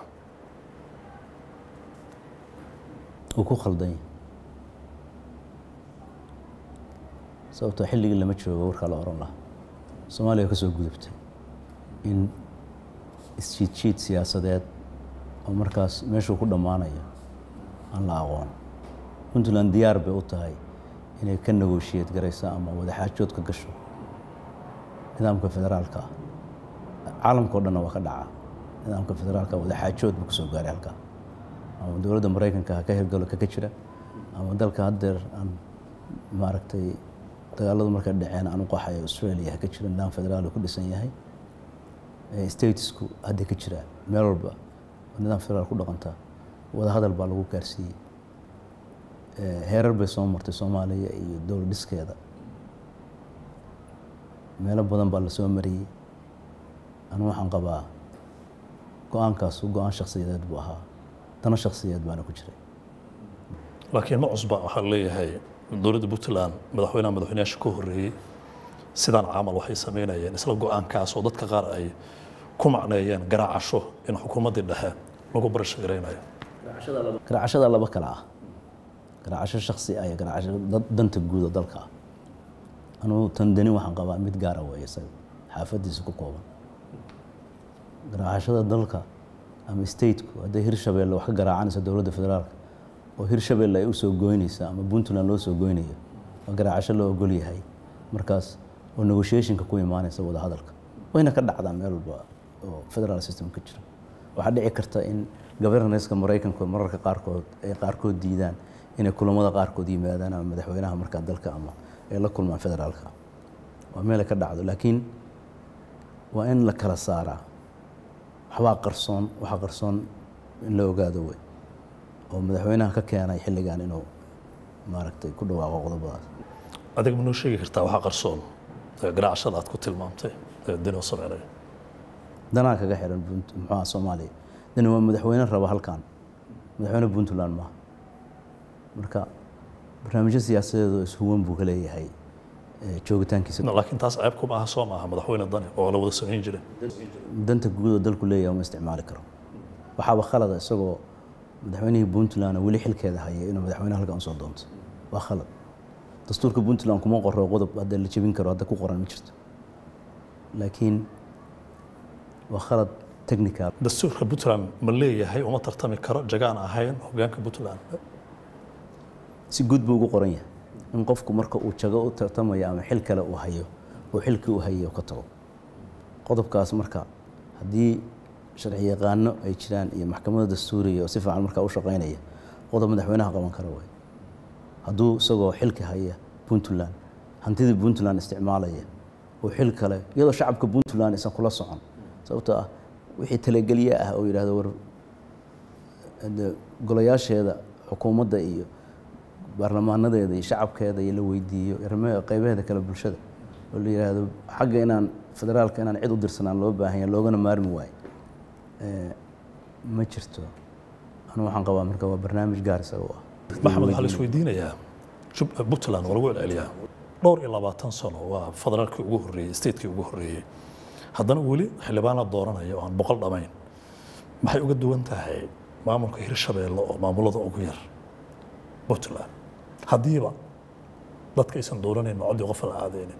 uu ku khaldan yahay sababtoo xilligii lama joogo warkaa la oran lahaa soomaaliya ka soo gudubtay in isjiidjiid siyaasadeed oo markaas meeshuu ku dhammaanayo aan la aqoon puntland diyaar bay u tahay inay ka negoshiyad garayso ama wadaxaajood ka gasho nidaamka federaalka ah caalamka o dhanna waa ka dhacaa nidaamka federaalka wadaxaajood buu kusoo gaaray halkaa ama dowladda maraykanka ha ka hirgalo kaka jira ama dalka haddeer aan maaragtay dagaaladu markay dhaceen aan u qaxayo australia ha ka jira nidaam federaal ku dhisan yahay statesku hadda ka jira meel walba oo nidaam federaal ku dhaqanta wada hadal baa lagu gaarsiiyey heerar bay soo martay soomaaliya iyo dowlad dhiskeeda meelo badan baa lasoo mariyey anu waxaan qabaa go-aankaasu go-aan shakhsiyadeed buu ahaa dano shakhsiyadeed baana ku jiray laakiin ma cusba waxaa leeyahay dowladda puntland madaxweynaha madaxweynayaasha ka horreeyey sidaan camal waxay samaynayeen isla go-aankaas oo dadka qaar ay ku macneeyeen garaacasho in xukuumaddii dhexe lagu barasho garaynayo garaacashada laba kale ah garaacasho shaksi ah iyo garaacasho danta guuda dalka ah anugu tan dani waxaan qabaa mid gaara weeye isaga xaafadiisa ku kooban garaacashada dalka ama stateku hadday hirshabeelle wax ka garaacanaysa dowladda federaalka oo hirshabeelle ay u soo goynaysa ama puntland loo soo goynayo waa garaacasho loo ogol yahay markaas oo negotiationka ku imaanaysa wada hadalka wayna ka dhacdaa meel walba oo federal system ka jira waxaa dhici karta in governorska maraykanku mararka qaarkood ay qaarkood diidaan inay kulamada qaarkood yimaadaan ama madaxweynaha markaa dalka ama ay la kulmaan federaalka waa meel ay ka dhacdo laakiin waa in la kala saaraa waxbaa qarsoon waxaa qarsoon in la ogaado wey oo madaxweynaha ka keenay xilligan inuu maaragtay ku dhawaaqo qodobadaas adiga ma noo sheegi kartaa waxaa qarsoon garaacashada aad ku tilmaamtay ee dani oo sameynaya danaa kaga xiran muxuuha soomaaliya dani waa madaxweyne raba halkan madaxweyne puntland maaha marka barnaamijyo siyaasadeed oo ishuwan buu ka leeyahay joogitaankiisa laakiin taas ceeb kuma aha soo maaha madaxweyne dani oo la wada samayn jiray danta guud oo dalku leeyahay uma isticmaali karo waxaaba khalada isagoo madaxweynihii puntland weli xilkeeda haya inuu madaxweyne halkan usoo doonto waa khalad dastuurka puntland kuma qoro qodob hadda la jebin karo hadda ku qoran ma jirto laakiin waa khalad technical dastuurka puntland ma leeyahay uma tartami karo jagaan ahayn hogaanka puntland si guud buu ugu qoran yahay in qofku marka uu jago u tartamayo ama xil kale uu hayo uu xilkii u hayo ka tago qodobkaas marka haddii sharci yaqaano ay jiraan iyo maxkamadda dastuuriga oo si fiican markaa u shaqaynaya qodob madaxweynaha qaban kara way hadduu isagoo xilka haya puntland hantidii puntland isticmaalaya oo xil kale iyadoo shacabka puntland isan kula socon sababtoo ah wixii talagelye ah oo yidhahdo war golayaasheeda xukuumadda iyo baarlamaanadeeda iyo shacabkeeda iyo la weydiiyo qeybaheeda kale bulshada oo la yidhaahdo xagga inaan federaalka inaan cid u dirsanaan loo baahan yahay loogana maarmi waayo ma jirto anu waxaan qabaa marka waa barnaamij gaar isaga u ah maxamed waxaa la isweydiinayaa puntland waa lagu celceliyaa dhowr iyo labaatan sano waa federaalkii ugu horreeyey statekii ugu horreeyey haddana weli xildhibaana dooranaya oo aan boqol dhamayn maxay uga duwan tahay maamulka hirshabeelle oo maamulada ugu yar puntland haddiiba dadka aysan dooranayn macodii qof la aadeynin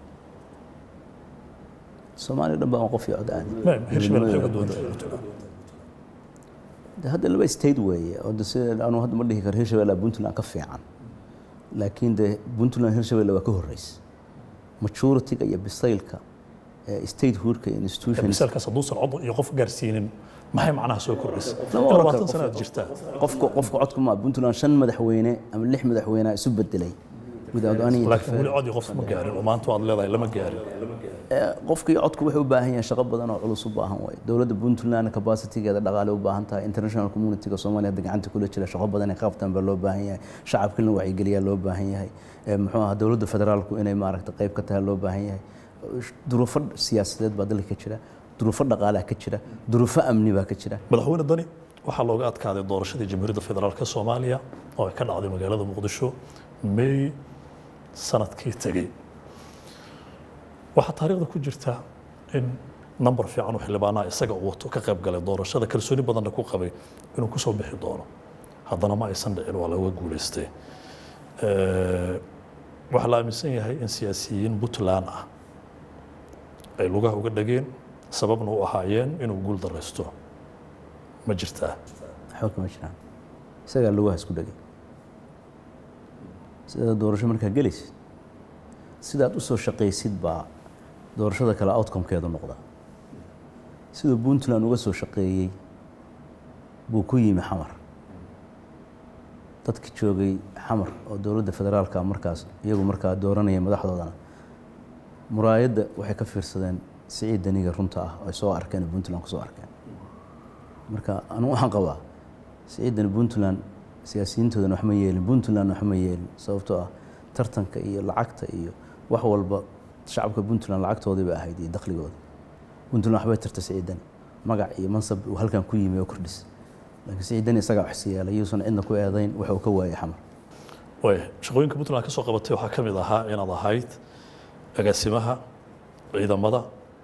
soomaaliya dhan baa qof iyo cod aadi hirshabelle maxay uga duwan tahay puntland De hadda laba state weeye oo de sida anu hadda ma dhihi karo hirshabelle puntland ka fiican laakiin de puntland hirshabelle waa ka horeysa majority-ga iyo bisaylka ee statehoodka iyo institutions misaalkaas hadduusan cod iyo qof gaarsiinin maxay macnaha soo kordhisa Lama in oran labaatan karo sano qof- aad jirtaa qofka qofka codka ma puntland shan madaxweyne ama lix madaxweyne isu bedelay without any laakiin weli interference. cod iyo qof ma gaarin oo maanta waad leedahay lama gaarin Ee, qofkii codku wuxuu u baahan yahay shaqo badan oo culus u baahan waaye dowladda puntland capacity-geeda dhaqaale u baahan tahay international community-ga soomaaliya hadda gacanta kula jira shaqo badan ay qabtaan baa loo baahan yahay shacabka in la wacyigeliyaa loo baahan yahay Ee, muxuu ahaa dowladda federaalku inay maaragta qayb ka tahay loo baahan yahay duruufo siyaasadeed baa dalka ka jira duruufo dhaqaalaa ka jira duruufo amni baa ka jira madaxweyne dani waxaa looga adkaaday doorashadii jamhuuriyadda federaalk soomaaliya oo ay ka dhacday magaalada muqdisho may sanadkii tegey waxaa taariikhda ku jirta in nambar fiican oo xildhibaanaha isaga uu wato ka qayb galay doorashada kalsooni badanna ku qabay inuu kusoo bixi doono haddana ma aysan dhicin waa looga guulaystay Eh, waxaa la aaminsan yahay in siyaasiyiin puntland ah ay lugaha uga dhageen sababna u ahaayeen inuu guul daraysto ma jirtaa waxba kama jiraan isagaa lugaha isku dhagay sida doorasho markaa gelaysid sidaad u soo shaqaysid baa doorashada kale outcomekeedu noqda siduu puntland uga soo shaqeeyey buu ku yimi xamar dadki joogay xamar oo dowladda federaalka markaas iyagu markaa dooranaya madaxdoodana muraayadda waxay ka fiirsadeen siciid daniga runta ah oo ay soo arkeen oo puntland kusoo arkeen marka anigu waxaan qabaa siciidan puntland siyaasiyiintoodana wax ma yeelin puntland wax ma yeelin sababtoo ah tartanka iyo lacagta iyo wax walba shacabka puntland lacagtoodii bay ahayd iyo dakhligooda puntland waxbay tarta siciidani magac iyo mansab uu halkan ku yimi oo kordhis laakiin siciidani isagaa wax siyaala yuusan cidna ku eedayn waxa uu ka waayay xamar way shaqooyinka puntland ka soo qabatay waxaa ka mid ahaa inaad ahayd agaasimaha ciidamada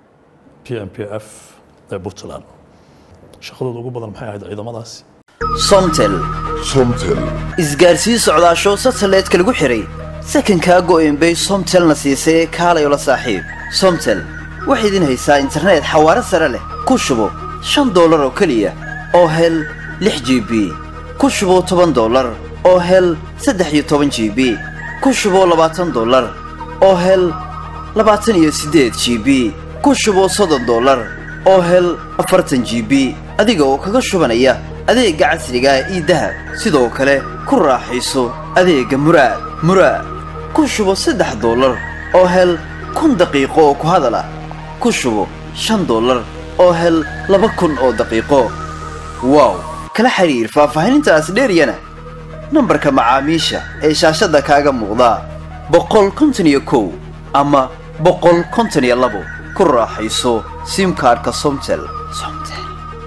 p m p f ee puntland shaqadooda ugu badan maxay ahayd ciidamadaasi somtel somtel isgaarsii socdaasho satellite-ka lagu xihay sakankaa go'een bay somtelna siisay kaalay la saaxiib somtel waxay idin haysaa internet xawaare sare leh ku shubo shan dollar oo keliya oo hel lix g b ku shubo toban dollar oo hel saddex iyo toban g b ku shubo labaatan dollar oo hel labaatan iyo siddeed g b ku shubo soddon dollar oo hel afartan g b adiga oo kaga shubanaya adeegga casriga ah ii dahab sidoo kale ku raaxayso adeegga muraad muraad ku shubo saddex dollar oo hel kun daqiiqo oo ku hadal ah ku shubo shan dollar oo hel laba kun oo daqiiqo wow kala xiriir faahfaahinintaas dheeryana nambarka macaamiisha ee shaashadda kaaga muuqda boqol konton iyo kow ama boqol konton iyo labo ku raaxayso simkaarhka somtel somtel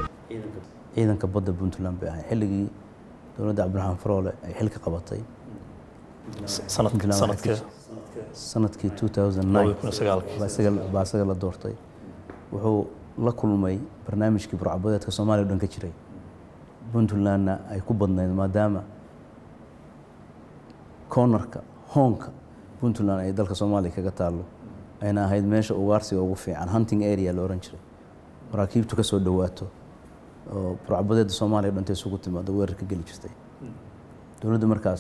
ciidanka badda puntland bay ahayd xilligii dowladda cabdiraxmaan faroole ay xilka qabatay sanad Puntland sanadkee sanadkii labadi kun iyo 2009 sagaalkii baa isaga baa isaga la doortay wuxuu la kulmay barnaamijkii burcabadeedka soomaaliya o dhan ka jiray puntlandna ay ku badnayd maadaama cornerka hoonka puntland ay dalka soomaaliya kaga taallo ayna ahayd meesha ugaarsiga ugu fiican hunting area la ohan jiray maraakiibtu ka soo dhowaato oo burcabadeedda soomaaliya o dhanta isugu timaado weerar ka geli jirtay dowladda markaas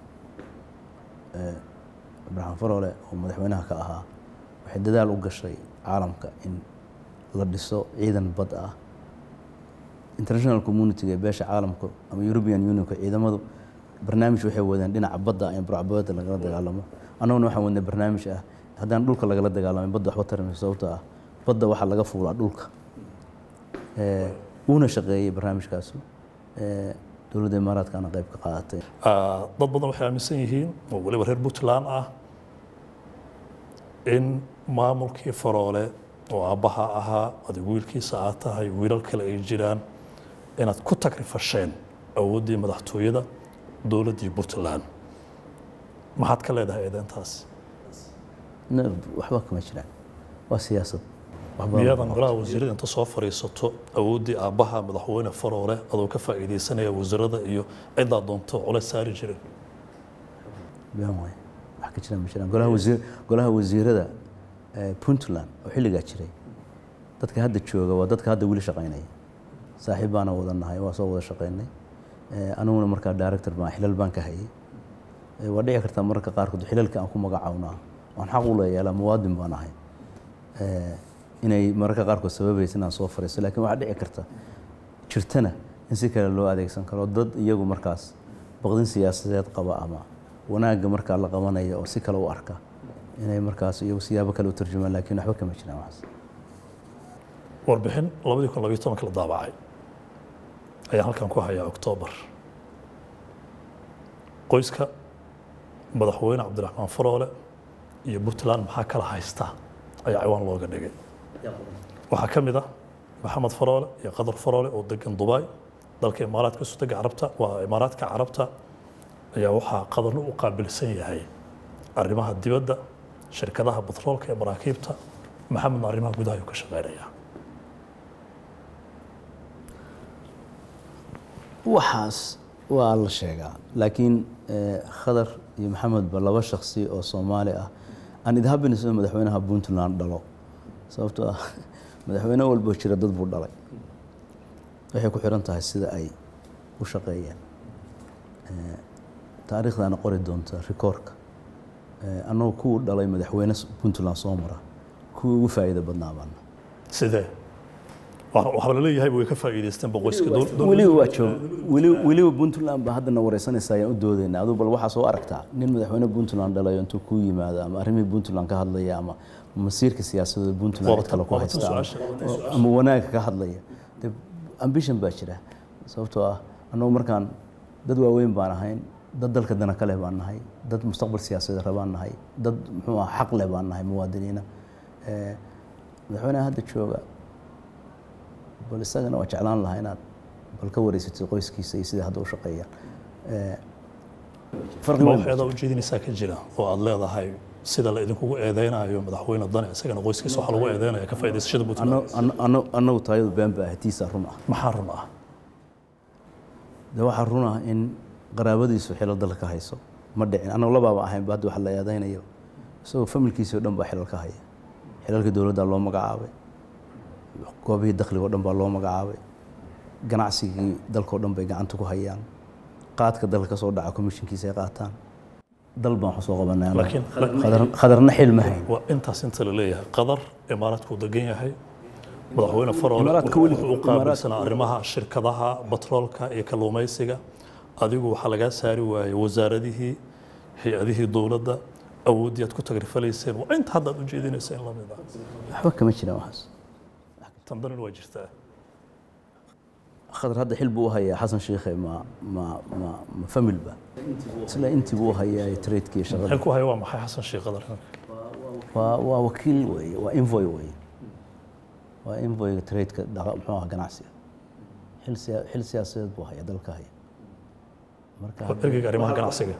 cabdiraxmaan faroole oo madaxweynaha ka ahaa waxay dadaal u gashay caalamka in la dhiso ciidan bad ah international community ee beesha caalamka ama european unionka ciidamadu barnaamij waxay wadeen dhinaca badda in burcabadda lagala dagaalamo annaguna waxaan wadnay barnaamij ah haddaan dhulka lagala dagaalamay badda waxba tarimayso sababtoo ah badda waxaa laga fuulaa dhulka Eh, wuuna shaqeeyey barnaamijkaasu Eh, dowladda imaaraadkana qayb ka qaadatay Ah, dad badan waxay aaminsan yihiin oo weliba reer puntland ah in maamulkii faroole oo aabbaha ahaa adigu wiilkiisa aad tahay wiilal kale ay jiraan inaad ku tagrifasheen awooddii madaxtooyada dowladdii puntland maxaad ka leedahay eedeentaas Ne- waxba kama jiraan waa siyaasad waxba miyaadan golaha wasiirada inta soo fadhiisato awooddii aabbaha madaxweyne faroole adoo ka faa'iidaysanaya wasiirada iyo ciddaa doonto culays saari jirin been waay wax ka jiraan ma jiraan golaha wasiir golaha wasiirada eh, puntland oo xilligaa jiray dadka hadda jooga waa dadka hadda weli shaqaynaya saaxiib baana wada nahay waa soo wada shaqeynay Eh, aniguna markaa director baan xilal baan ka hayay Eh, waa dhici kartaa mararka qaarkood xilalka aan ku magacawnaa waan xaq u leeyahay muwaadin baan ahay Eh, inay mararka qaarkood sababaysa inaan soo fariisto laakiin waxaa dhici karta jirtana in si kale loo adeegsan karo dad iyagu markaas baqdin siyaasadeed qaba ama wanaagga markaa la qabanaya oo si kale u arka inay markaas iyagu siyaabo kale u tarjumaan laakiin waxba kama jiraan waxaas warbixin labadii kun labayo tobanka la daabacay ayaan halkan ku hayaa oktoobar qoyska madaxweyne cabdiraxmaan faroole iyo puntland maxaa kala haysta ayaa ciwaan looga dhigay waxaa ka mid ah maxamed faroole iyo qadar faroole oo degan dubai dalka imaaraadka sutega carabta waa imaaraadka carabta ayaa waxaa qadarna u qaabilsan yahay arrimaha dibadda shirkadaha batroolka ee maraakiibta maxamedna arrimaha gudaha ayuu ka shaqeynayaa waxaas waa la sheegaa laakiin eh, khadar iyo maxamedba laba shaksi oo soomaali ah aan idhabinayso in madaxweynaha puntland dhalo sababtoo ah madaxweyne walbo jira dad buu dhalay waxay ku xiran tahay sida ay u shaqeeyeen Eh, taariikhdaana qori doonta rikoorka Eh, annagu kuwu dhalay madaxweyne puntland soo mara kuwii ugu faa'iida badnaa baana sidee Wa- waxaa la leeyahay way ka faa'iidaysteen boqoyska weliba waa joog weli- weliba puntland baa haddana wareysanaysa ayaan u doodayna aduu bal waxaa soo aragtaa nin madaxweyne puntland dhalayo intuu kuu yimaado ama arrimihii puntland ka hadlaya ama masiirka siyaasadooda puntland cid kale ku Waa tan haysta ama- su'aasha. ama wanaagga ka hadlaya de ambition baa jira sababtoo ah annagu markaan dad waaweyn baan ahayn dad dalka dana kale baan nahay dad mustaqbal siyaasadeed rabaan nahay dad muxuu ah xaq leh baan nahay muwaadiniina Eh, madaxweynaha hadda jooga bal isagana waa jeclaan lahaa inaad bal ka wareysatid qoyskiisa iyo sidai hadda u shaqeeyaan Eh, farqi ma weyn waxyaada ujeedinaysaa ka jira oo aad leedahay sida la idinkugu eedeynayo madaxweyne dane isagana qoyskiisa waxaa lagu eedeynaya ka faa'iidaysashada puntland Anno- anno- anno- annagu taayadu been baa ahay tiisaa run ah maxaa run ah de waxaa run ah in qaraabadiisu xilal dalka ka hayso ma dhicin annagu labaaba ahaynba hadda wax la eedeynayo isagoo familkiisii oo dhan baa xilal ka haya xilalka dowladda loo magacaabay goobihii dakhliga oo dhan baa loo magacaabay ganacsigii dalka oo dhan bay gacanta ku hayaan qaadka dalka ka soo dhaca commissionkiisa ay qaataan dal baan wax soo qabanay annagu. Laakiin- Khadar- khadarna xil ma hayn waa intaas inta la leeyahay qadar imaaraadkuu degan yahay madaxweyne faroole Imaaraadka wuxuu weli- wuxuu u qaabilsanaa arrimaha shirkadaha batroolka iyo kalluumaysiga adigu waxaa lagaa saari waayey wasaaradihii hay-adihii dowladda awooddii aad ku tagrifalayseen waa inta hadda aad ujeedinayseen lamid ah waxba kama jiraan waxaas tan danin waa jirtaa khadar hadda xil buu u hayaa xasan sheikhe ma ma ma ma famil ba isla intii buu u hayaa tradekii shaqada xilku haya waa maxay xasan sheekh qadar waa waa wakiil weeye waa invoy weeye waa invoyga tradeka dhaqa muxuu ahaa ganacsiga xil siya xil siyaasadeed buu hayaa dalka haya marka ergeyga arrimaha ganacsiga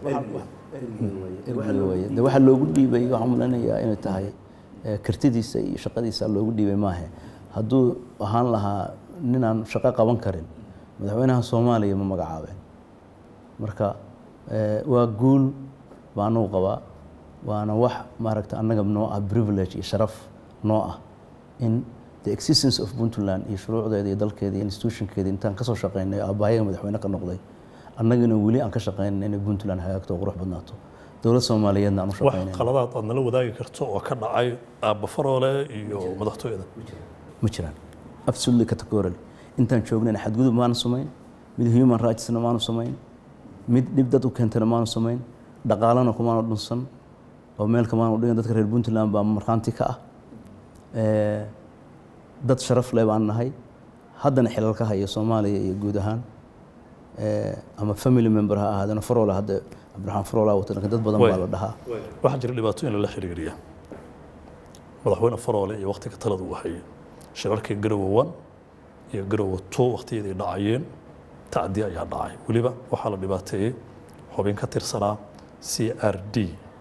ergiga weeye de waxaa loogu dhiibay waxaan maleynayaa inay tahay eh, kartidiisa iyo shaqadiisa loogu dhiibay maahe hadduu ahaan lahaa ninaan shaqo qaban karin madaxweynaha soomaaliya ma magacaabeen marka eh, waa guul baa anugu qabaa waana wax maaragta annaga noo ah privilege iyo sharaf noo ah in the existence of puntland iyo shuruucdeeda iyo dalkeeda iyo institutionkeeda intaan kasoo shaqeynay oo aabbahayaga madaxweyne ka noqday annagana weli aan ka shaqeynay inay puntland hagaagto oo qurux badnaato dowlad soomaaliyeedna aan u wax shaqeynay qaladaad aad nala wadaagi karto oo ka dhacay aabba faroole iyo madaxtooyada ma jiraan absolutely categorically intaan joognayna xadgudub maanu samayn mid human rightsna maanu samayn mid dhib dad u keentana maanu samayn dhaqaalana kumaanu dhunsan oo meel kamaanu dhigan dadka reer puntland baa markhaanti ka ah Eh, dad sharaf leh baan nahay haddana xilal ka haya soomaaliya iyo guud ahaan Eh, ama family member ha ahaadana faroole hadda cabdiraxmaan faroole wata laakiin dad badan baa la dhahaa waxaa jira dhibaatooyin lala xiriiriya madaxweyne faroole iyo waqtiga talada uu hayay shirarkii garowe one iyo garowe two waqtiyaday dhacayeen tacdi ayaa dhacay weliba waxaa la dhibaateeyey xubin ka tirsanaa c r d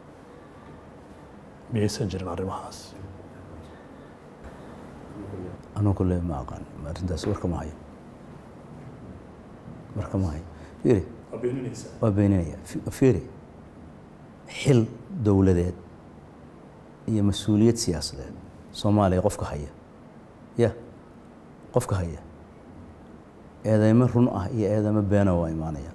miyaysan jirin arrimahaas anuu kule ma aqaan arrintaas warka ma hayo warka ma hayo fiiri waa beeninaya Fi- fiiri xil dowladeed iyo mas-uuliyad siyaasadeed soomaaliya qofka haya ya qofka haya eedeymo run ah iyo eedeymo beena waa imaanayaan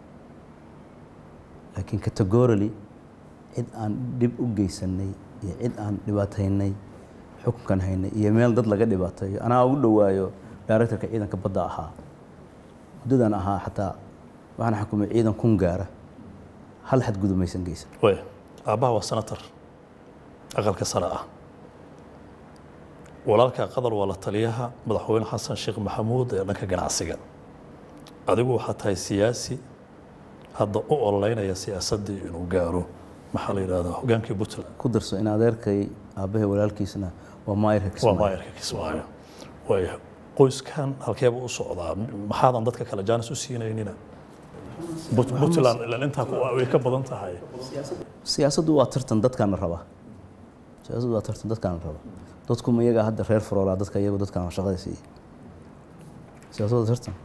laakiin categorally cid aan dhib u geysanay iyo cid aan dhibaataynay xukunkan haynay iyo meel dad laga dhibaateeyo anaa ugu dhowaayo directorka ciidanka badda ahaa muddadan ahaa xataa waxaan xukumay ciidan kun gaara hal xadgudub maysan geysan way aabbaha waa senator aqalka sare ah walaalka qadar waa la taliyaha madaxweyne xasan sheekh maxamuud ee dhanka ganacsiga adigu waxaa tahay siyaasi hadda u ololeynaya siyaasaddii inuu gaaro maxaa la yidhahdaa hogaankii puntland ku darso in adeerkay aabbahay walaalkiisna waa maayirka waa kismaayo maayarka kismaayo way qoyskan halkeeba u socdaa maxaadan dadka kale jaanis u siinaynina Put- puntland ilaan intaa ku- way ka badan tahay siyaasaddu waa tartan dadkaana raba siyaasaddu waa tartan dadkaana raba dadku ma iyagaa hadda reer faroolaa dadka iyagu dadkaan shaqada siiya siyaasaddu waa tartan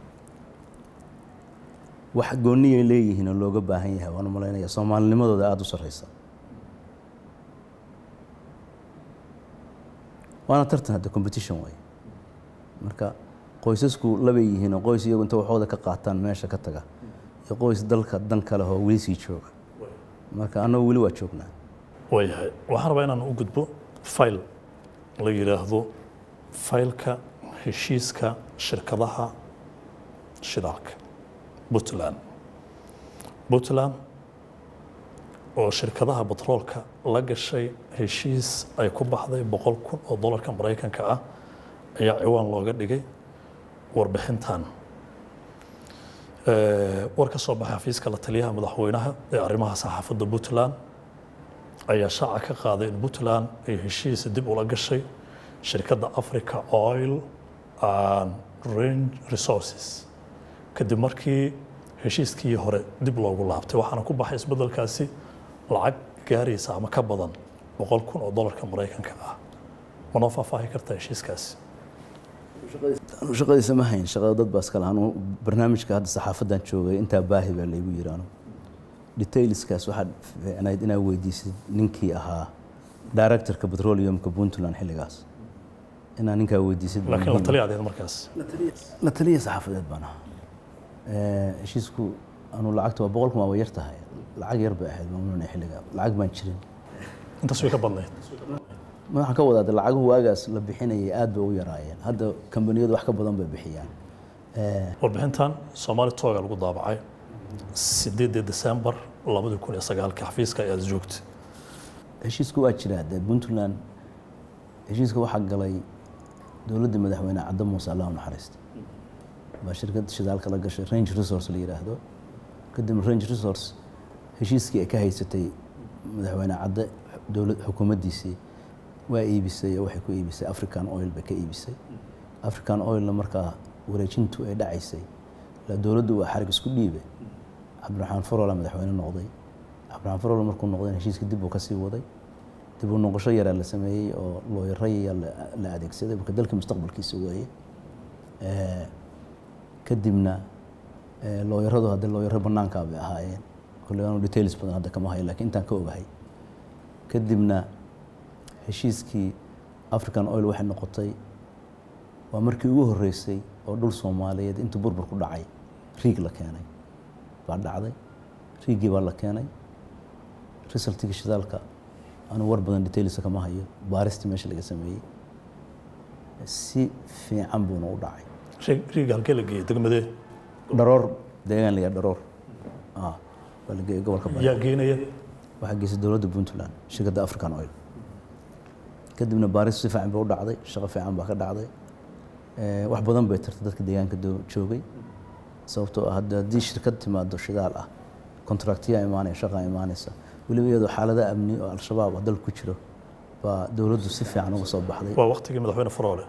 wax goonniyay leeyihiin oo looga baahan yahay waan u malaynaya soomaalinimadooda aada u sarreysa waana tartan hadda competition waaye marka qoysasku labay yihiin oo qoys iyagu inta waxooda ka qaataan meesha ka taga iyo qoys dalka dan kale oo weli sii jooga marka annagu weli waa joognaa waayahay waxaan rabaa inaan u gudbo fayl la yidhaahdo faylka heshiiska shirkadaha shidaalka puntland puntland oo shirkadaha batroolka la gashay heshiis ay ku baxday boqol kun oo dollarka maraykanka ah ayaa ciwaan looga dhigay warbixintan Eh, war ka soo baxay xafiiska la taliyaha madaxweynaha ee arrimaha saxaafadda puntland ayaa shaaca ka qaaday in puntland ay heshiis dib ula gashay shirkadda africa oil and range resources kadib markii heshiiskii hore dib loogu laabtay waxaana ku baxay isbeddelkaasi lacag gaaraysa ama ka badan boqol kun oo dollarka maraykanka ah ma noo faahfaahi kartaa heshiiskaasi anu shaqadiisa ma hayn shaqada dad baa iskale anu barnaamijka hadda saxaafadan joogay intaa baahi baa laygu yiri anu detailskaas waxaad fiicnayd inaad weydiisid ninkii ahaa directorka petroleumka puntland xilligaas inaad ninkaa weydiisid baa laakiin la muhiim. taliya adeed markaas la taliya saxaafadeed baan ahaa Eh, heshiisku anu lacagta waa boqol kun waa yar tahay lacag yar bay ahayd maamulna xilliga lacag baan jirin intaas way ka badnayd ma waxaan ka wadaa de lacaguhu waagaas la bixinayay aad bay u yaraayeen hadda kambaniyadu wax ka badan bay bixiyaan Eh, warbixintan soomaali tooga lagu daabacay sideedii desembar labadi kun iyo sagaalka xafiiska ayaad joogtay heshiisku waa jiraa dee puntland heshiiska waxaa galay dowladda madaxweyne cadda muuse allah u naxariista baa shirkad shidaalka la gashay range resource la yidhaahdo kadibna range resource heshiiskii ay ka haysatay madaxweyne cadde dowlad xukuumaddiisii waa iibisay oo waxay ku iibisay african oil bay ka iibisay african oilna markaa wareejintu ay dhacaysay la dowladdu waa xarig isku dhiibe cabdiraxmaan farola madaxweyne noqday cabdiraxmaan farola markuu noqday heshiiska dib uu kasii waday dib u noqosho yaraa la sameeyey oo looyaraya la adeegsaday marka dalka mustaqbalkiisa weeye Eh, kadibna eh, looyaradu hadde looyaro banaankaa bay ahaayeen kolley aanu details badan hadda kama hayo laakiin intaan ka ogahay kadibna heshiiskii african oil waxay noqotay waa markii ugu horreysay oo dhul soomaaliyeed intuu burbur ku dhacay riig la keenay baa dhacday riigii baa la keenay resultigii shidaalka anu war badan detailsa kama hayo baaristii meesha laga sameeyey si fiican buuna u dhacay Riig- riiga halkee la geeyey degmadee dharoor deegaan la yidhaha dharoor ah waa la geeyey gobolka bari yaa geenaya waxaa geysay dowladda puntland shirkadda african oil kadibna baaris si fiican bay u dhacday shaqo fiican baa ka dhacday Eh, wax badan bay tartay dadka deegaanka doo- joogay sababtoo ah hadda haddii shirkad timaado shidaal ah kontraktiyaa imaanaya shaqaa imaanaysa weliba iyadoo xaalada amni oo al-shabaab oo dalka ku jiro baa dowladdu si fiican uga soo baxday waa waktigii madaxweyne faroole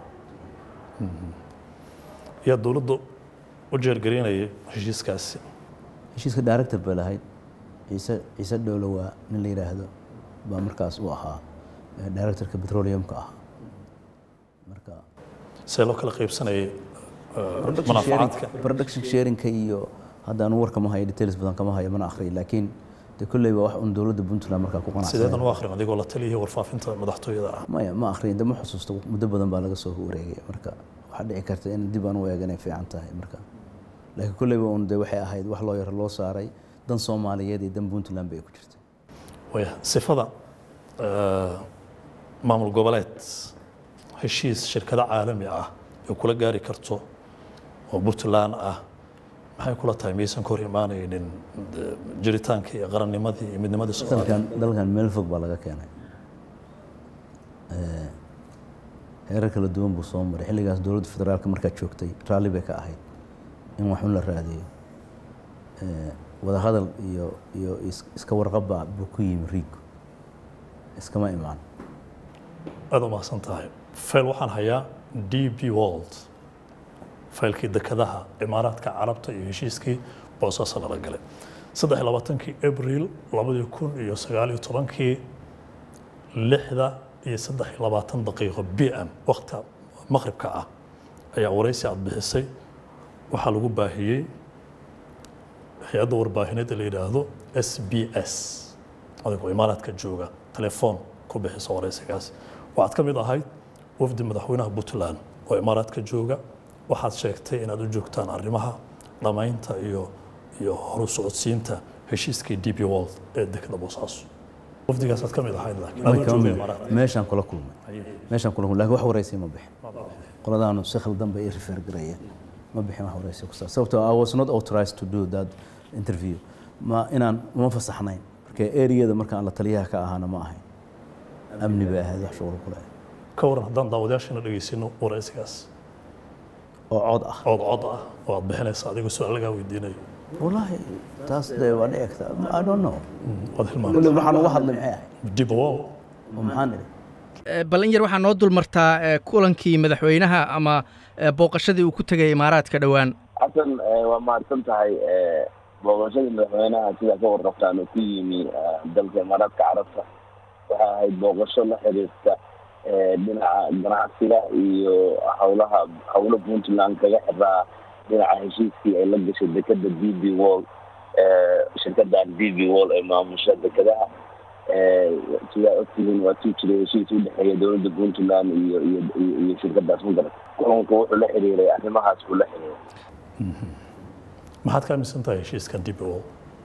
yaa dowladdu u jeergaraynayay heshiiskaasi heshiiska director bay lahayd ciise ciise dhowlo waa nin la yidhaahdo baa markaas u ahaa eh, directorka petroleumka ahaa marka see loo kala qaybsanayay eh, manaafacaadka production sharingka iyo haddaanu war kama hayo details badan kama hayo mana akhriyo laakiin de kolley baa wax un dowladda puntland markaa ku qanacsan sideedan u akhrin adigoo la taliyay warfaafinta madaxtooyada ah maya ma akhriyin de ma xusuusto muddo badan baa laga soo wareegay marka waxaa dhici karta in dib aan u eeganay fiican tahay marka laakiin kolleyba un de waxay ahayd wax loo yaro loo saaray dan soomaaliyeed iyo dan puntland bay ku jirtay waya sifada eh, maamul goboleed heshiis shirkado caalami ah ay kula gaari karto oo puntland ah maxay kula tahay miyaysan ka hor imaanaynin eh, jiritaankii iyo qarannimadii iyo midnimadii soomaaliya dalkan dalkan meel fog baa laga keenay Eh, heerar kala duwan buu soo maray xilligaas dowladda federaalka markaa joogtay raalli bay ka ahayd in wax un la raadiyo Eh, wadahadal iyo iyo is- iska warqabba buu ku yimi riigu iskama imaan aad u mahadsan tahay fayl waxaan hayaa d b world faylkii dekadaha imaaraadka carabta iyo heshiiskii boosaaso lala galay saddex iyo labaatankii abril labadii kun iyo sagaal iyo tobankii lixda iyo saddex iyo labaatan daqiiqo b m waqti maqribka ah ayaa waraysi aad bixisay waxaa lagu baahiyey hay-adda warbaahineed ee la yidhaahdo s b s adigoo imaaraadka jooga telefoon ku bixisa waraysigaas waxaad ka mid ahayd wafdi madaxweynaha puntland oo imaaraadka jooga waxaad sheegtay inaad u joogtaan arrimaha dhammaynta iyo iyo horu socodsiinta heshiiskii d b world ee dekada boosaaso wafdigaasaad ka mid ahayd laakiin Way adoo kama jooga mid- imaaraadka meeshaan kula kulmay meeshaan kula kulmay laakiin wax waraysi ma bixin qoladaanu si khaldan bay i refer garayeen ma bixin wax waraysi ku saabsan sababtoo I was not authorized to do that interview ma inaan uma fasaxnayn marka eriyada markaan la taliyaha ka ahaana ma ahayn amni bay ahayd wax shughul kule ka waran haddaan daawadayaashana dhegaysino waraysigaas oo cod ah ood cod ah oo aad bixinaysa adigoo su-aal lagaa weydiinayo wallaahi taas dee waa dhici karta I don't know waad hilmaantay kulli waxaan uga hadlay maxay ahayd dib wow oo maxaan idhi Eh, bal in yar waxaa noo dulmartaa eh, kulankii madaxweynaha ama eh, booqashadii uu ku tegay imaaraadka dhowaan xasan eh, waa mahadsan tahay eh, booqashadii madaxweynaha sidaa ka warrabtaan oo ku yimi eh, dalka imaaraadka carabta waxay ahayd booqasho la xiriirta eh, dhinaca ganacsiga iyo howlaha howlo puntland kaga xiraa dhinaca heshiiskii ay la gashay dekeda d b wall eh, shirkadan d b wall ee maamusha dekadaha eh, sidaa ogtihiin waa tuu jiray heshiis u dhexeeya dowladda puntland iyo iyo iyo iyo shirkadaas magarat kulanku wuxuu la xiriiray arrimahaas buu la xiriiray maxaad ka aaminsan tahay heshiiska dib wow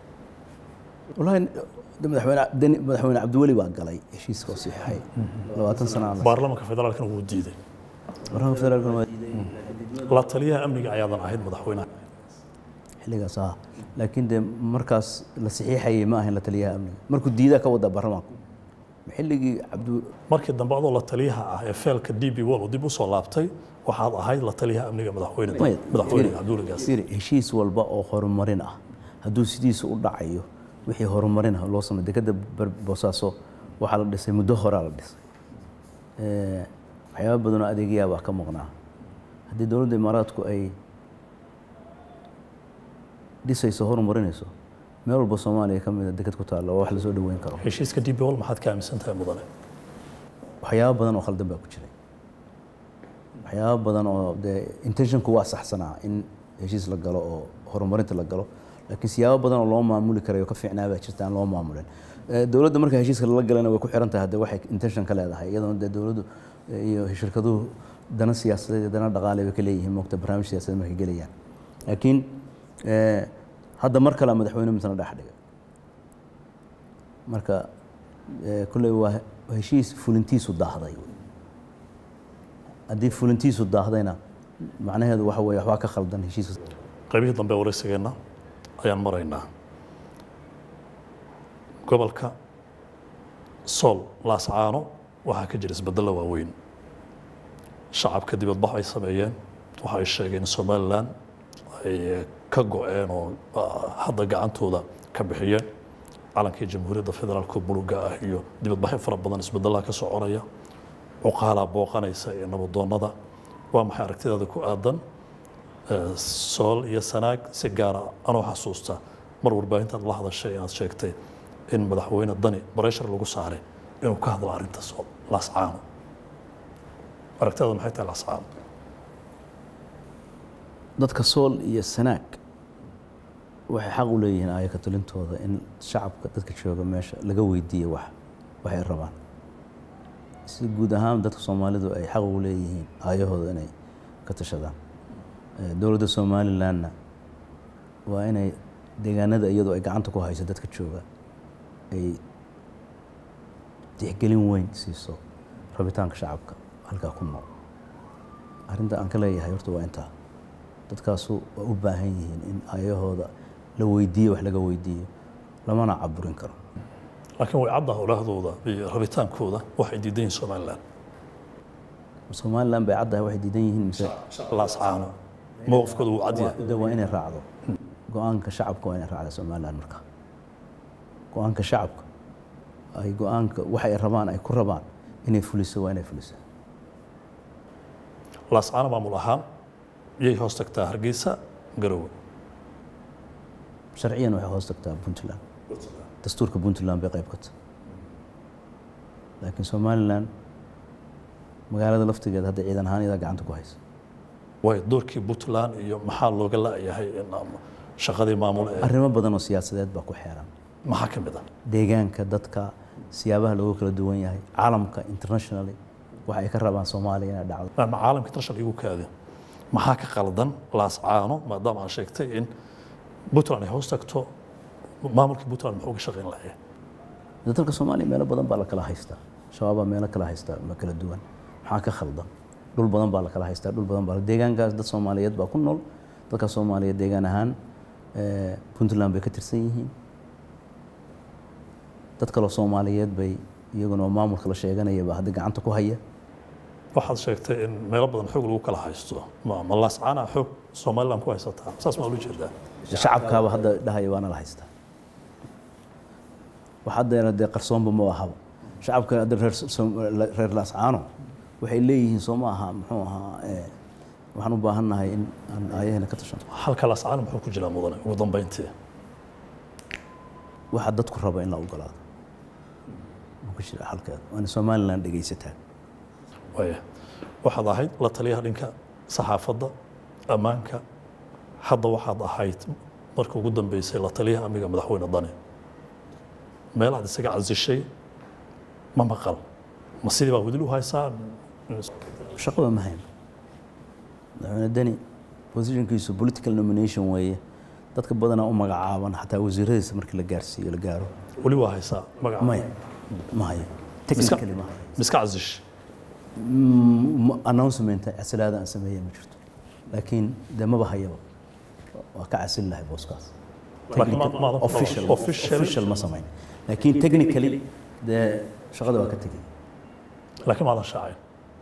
wallaahi de madaxweyne deni madaxweyne cabdiweli baa galay heshiiska oo saxiixay labaatan sana aan la baarlamaanka federaalkana wuu diiday barnaamijka federaalkana waa la taliyaha amniga ayaadan ahayd madaxweynaha xilligaas ah laakiin dee markaas la saxiixayay ma ahayn la taliyaha amniga markuu diidaa ka wada baarlamaanku xilligii cabdi markii dambe adoo la taliyaha ah ee feelka d b wall uu dib u soo laabtay waxaad ahayd la taliyaha amniga madaxweyne Maya, madaxweyne fiiri, cabduligaas fiiri, heshiis walba oo horumarin ah hadduu sidiisa u dhacayo wixii horumarin ah loo samay dekeda Bar- boosaaso waxaa la dhisay muddo horaa la dhisay Eh, waxyaaba badan oo adeegyaa baa ka maqnaa haddii dowladda imaaraadku ay dhisayso horumarinayso meel walba soomaaliya ka mida deked ku taalla waa wax lasoo dhaweyn karo heshiiska d b wall maxaad ka aaminsan tahay mudane waxyaaba badan oo khaldan baa ku jiray waxyaaba badan oo dee intentionku waa saxsanaa in heshiis la galo oo horumarinta la galo laakiin siyaabo badan oo loo maamuli karayo ka fiicnaa baa jirta aan loo maamulin Eh, dowladda marka heshiiska lala galana way ku xiran tahay hadde waxay intention ka leedahay iyadoona dee dowladdu eh, iyo shirkaduhu dana siyaasadeed iyo dana dhaqaale bay ka leeyihiin moogta barnaamij siyaasadeed markay gelayaan laakiin eh, hadda mar kale madaxweyne misna dhex dhigay marka eh, kolley waa heshiis fulintiisu daahday haddii fulintiisu daahdayna macnaheedu waxa weeye waxbaa ka khaldan heshiiska qaybihii dambe ee waraysigeenna ayaan maraynaa gobolka sool laascaano waxaa ka jira isbeddello waaweyn shacabka dibadbax ay sameeyeen waxa ay sheegeen in somalilan ay ka go-een oo ah, hadda gacantooda ka bixiyeen calankii jamhuuriyadda federaalka buluga ah iyo dibadbaxyo fara badan isbedellaha ka soconaya cuqaalaa booqanaysa ee nabadoonnada waa maxay aragtidaada ku aadan Eh, sool iyo sanaag si gaara anoo xasuusta mar warbaahintaad la hadashay inaad sheegtay in madaxweyne dani bareshar lagu saaray inuu ka hadlo arrinta sool laascaano aragtidaada maxay tahay laascaano dadka sool iyo sanaag waxay xaq u leeyihiin aayaka talintooda in shacabka dadka jooga meesha laga weydiiyo wax waxay rabaan si guud ahaan dadka soomaalidu ay xaq ugu leeyihiin aayahooda inay ka tashadaan Eh, dowladda somalilandna waa inay deegaanada iyadoo ay gacanta ku hayso dadka jooga ay tixgelin weyn siiso rabitaanka shacabka halkaa ku nool arrinta aan ka leeyahay horta waa intaa dadkaasu waa u baahan yihiin in ayahooda la weydiiyo wax laga weydiiyo lamana caburin karo laakiin way caddaha olaahdooda iyo rabitaankooda waxay diidan yihiin somalilan somalilan bay caddahay waxay diidan yihiin mise laascaano mowqifkooda wuu cad yahay de waa inay raacdo go-aanka shacabka waa inay raacda somalilan marka go-aanka shacabka ay go-aanka waxay rabaan ay ku rabaan inay fuliso waa inay fuliso laascaano maamul ahaan yay hoos tagtaa hargeysa garowe sharciyan waxay hoos tagtaa puntland dastuurka puntland bay qayb ka tahay laakiin somalilan magaalada laftigeeda hadda ciidan ahaan iyadaa gacanta ku haysa way doorkii puntland iyo maxaa looga la'yahay in am- shaqadii maamul ee arrimo badan oo siyaasadeed baa ku xeeran maxaa ka mid ah deegaanka dadka siyaabaha loogu kala duwan yahay caalamka internationally waxa ay ka rabaan soomaaliya inay dhacdo ma caalamka international igu kaadin maxaa ka qaldan laascaano maadaama aan sheegtay in puntland ay hoos tagto maamulkii puntland muxuu ka shaqayn lahaye De dalka soomaaliya meelo badan baa la kala haystaa shabaabaa meelo kala haystaa ma kala duwan maxaa ka khaldan dhul badan baa la kala haystaa dhul badan baa deegaankaas dad soomaaliyeed baa ku nool dadka soomaaliyeed deegaan ahaan eh, puntland bay ka tirsan yihiin dad kaloo soomaaliyeed bay iyaguna oo maamulka la sheeganaya baa hadda gacanta ku haya waxaad sheegtay in meelo badan xoog lagu kala haysto ma ma laascaana xoog somaliland ku haysataa saas maa ula jeedaa shacabkaaba hadda dhahaya waana la haystaa wax haddeena dee qarsoonba ma ahaba shacabka hadda reer Som- reer laascaano waxay leeyihiin soo ma aha muxuu ahaa eh, waxaan u baahannahay in aan aayahena ka tashano halka laascaana muxuu ku jiraa mudane ugu dambeyntii waxa dadku raba in la ogolaado ma ku jira halkeeda waana somaliland dhegaysataa waaya waxaad ahayd la taliyaha dhinka saxaafadda ammaanka hadda waxaad ahayd marka ugu dambeysay la taliyaha amniga madaxweyne dani meel aad isaga casishay ma maqal ma sidii baa weli u haysaa shaqaba ma hayn madaxweyne deni positionkiisu political nomination weeye dadka badanaa u magacaaban xataa wasiiradiisa markii la gaarsiiyo la gaaro weli waa haysaa magaca maya ma hayo technically ma hayo miska casish Mm, announcement casilaada aan sameeyey ma jirto laakiin dee maba hayaba waa ka casil lahay booskaas Laakiin ma- maadan ku official dhawaaqin. Officially- official ma samayn laakiin technically dee shaqada waa ka tegey laakiin maadan shaacin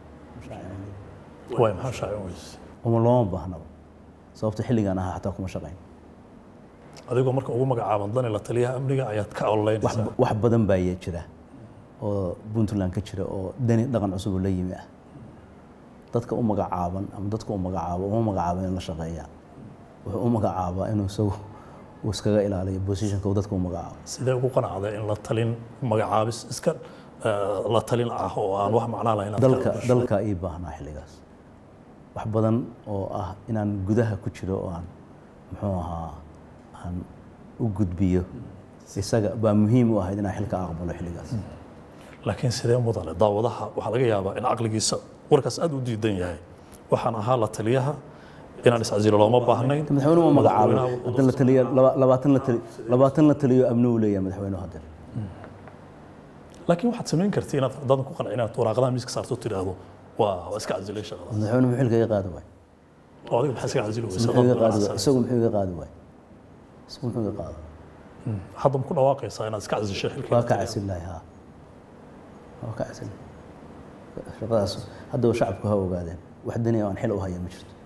waay maxaa shaacin weyse uma looma baahnaba sababta xilligaan ahaa xataa kuma shaqayn adigoo marka ugu magacaaban dani la taliyaha amniga ayaad ka ololeynaysaa wax badan baa ya jira oo puntland ka jira oo dani dhaqan cusub oo la yimi ah dadka u magacaaban ama dadka u magacaabo uma magacaabo in la shaqeeyaan wuxuu u magacaabaa inuu isagu uu iskaga ilaaliyo positionka uu dadka u magacaabo sidee ugu qanacday in la talin magacaabis iska eh, la talin ah oo aan wax macnaa lahayn aad ka dalka hadasho? dalka ii baahnaa xilligaas wax badan oo ah inaan gudaha ku jiro oo aan muxuu ahaa aan u gudbiyo isaga baa muhiim u ahayd inaan xilka aqbalo xilligaas laakiin sidee mudane daawadaha waxaa laga yaabaa in caqligiisa warkaas aad u diidan yahay waxaan ahaa la taliyaha inaan iscasilo looma baahnayn madaxweynuhu ma magacaabo Madaxweynaha wuxuu hadda la taliya laba- labaatan la tali labaatan la taliyo amni uu leeyahay madaxweynuhu hadda laakiin waxaad samayn karti inaad dadan ku qanci inaad waraaqadaha miiska saarto tiraahdo waa waa iska casilay shaqada madaxweynuhu muxuu xilka iga qaadi waay oo adiga maxaa iska casili weysa muxuu iga qaadi waay isagu muxuu iga qaadi waay isagu muxuu iga qaadi hadda ma ku dhawaaqaysaa inaad iska casishay xilka waa ka casil lahay haa waa ka casil shaqadaas haddaba shacabku ha ogaadeen wax dani oo aan xil u haya ma jirto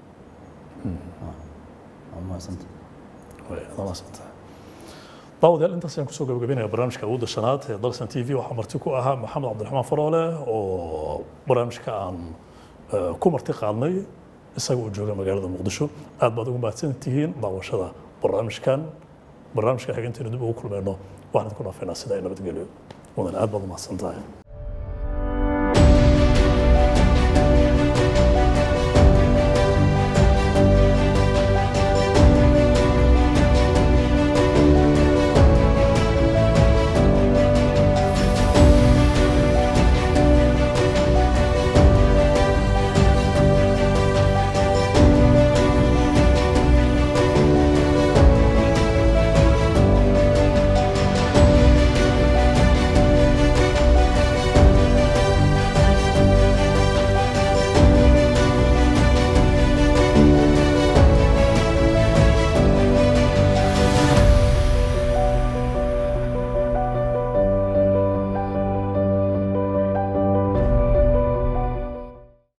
waa mahadsanta daawadayaal intaas ayaan kusoo gabagabeynaya barnaamijka awoodda shanaad ee dalsan t v waxaa marti ku ahaa maxamed cabdiraxmaan faroole oo barnaamijka aan eh, ku marti qaadnay isaga oo jooga magaalada muqdisho aad baad ugu mahadsan tihiin daawashada barnaamijkan barnaamijka xigeenteenu dib ugu kulmeyno waxaan ku dhaafaynaa sida ay nabadgelyo mudan aad baad u mahadsan tahay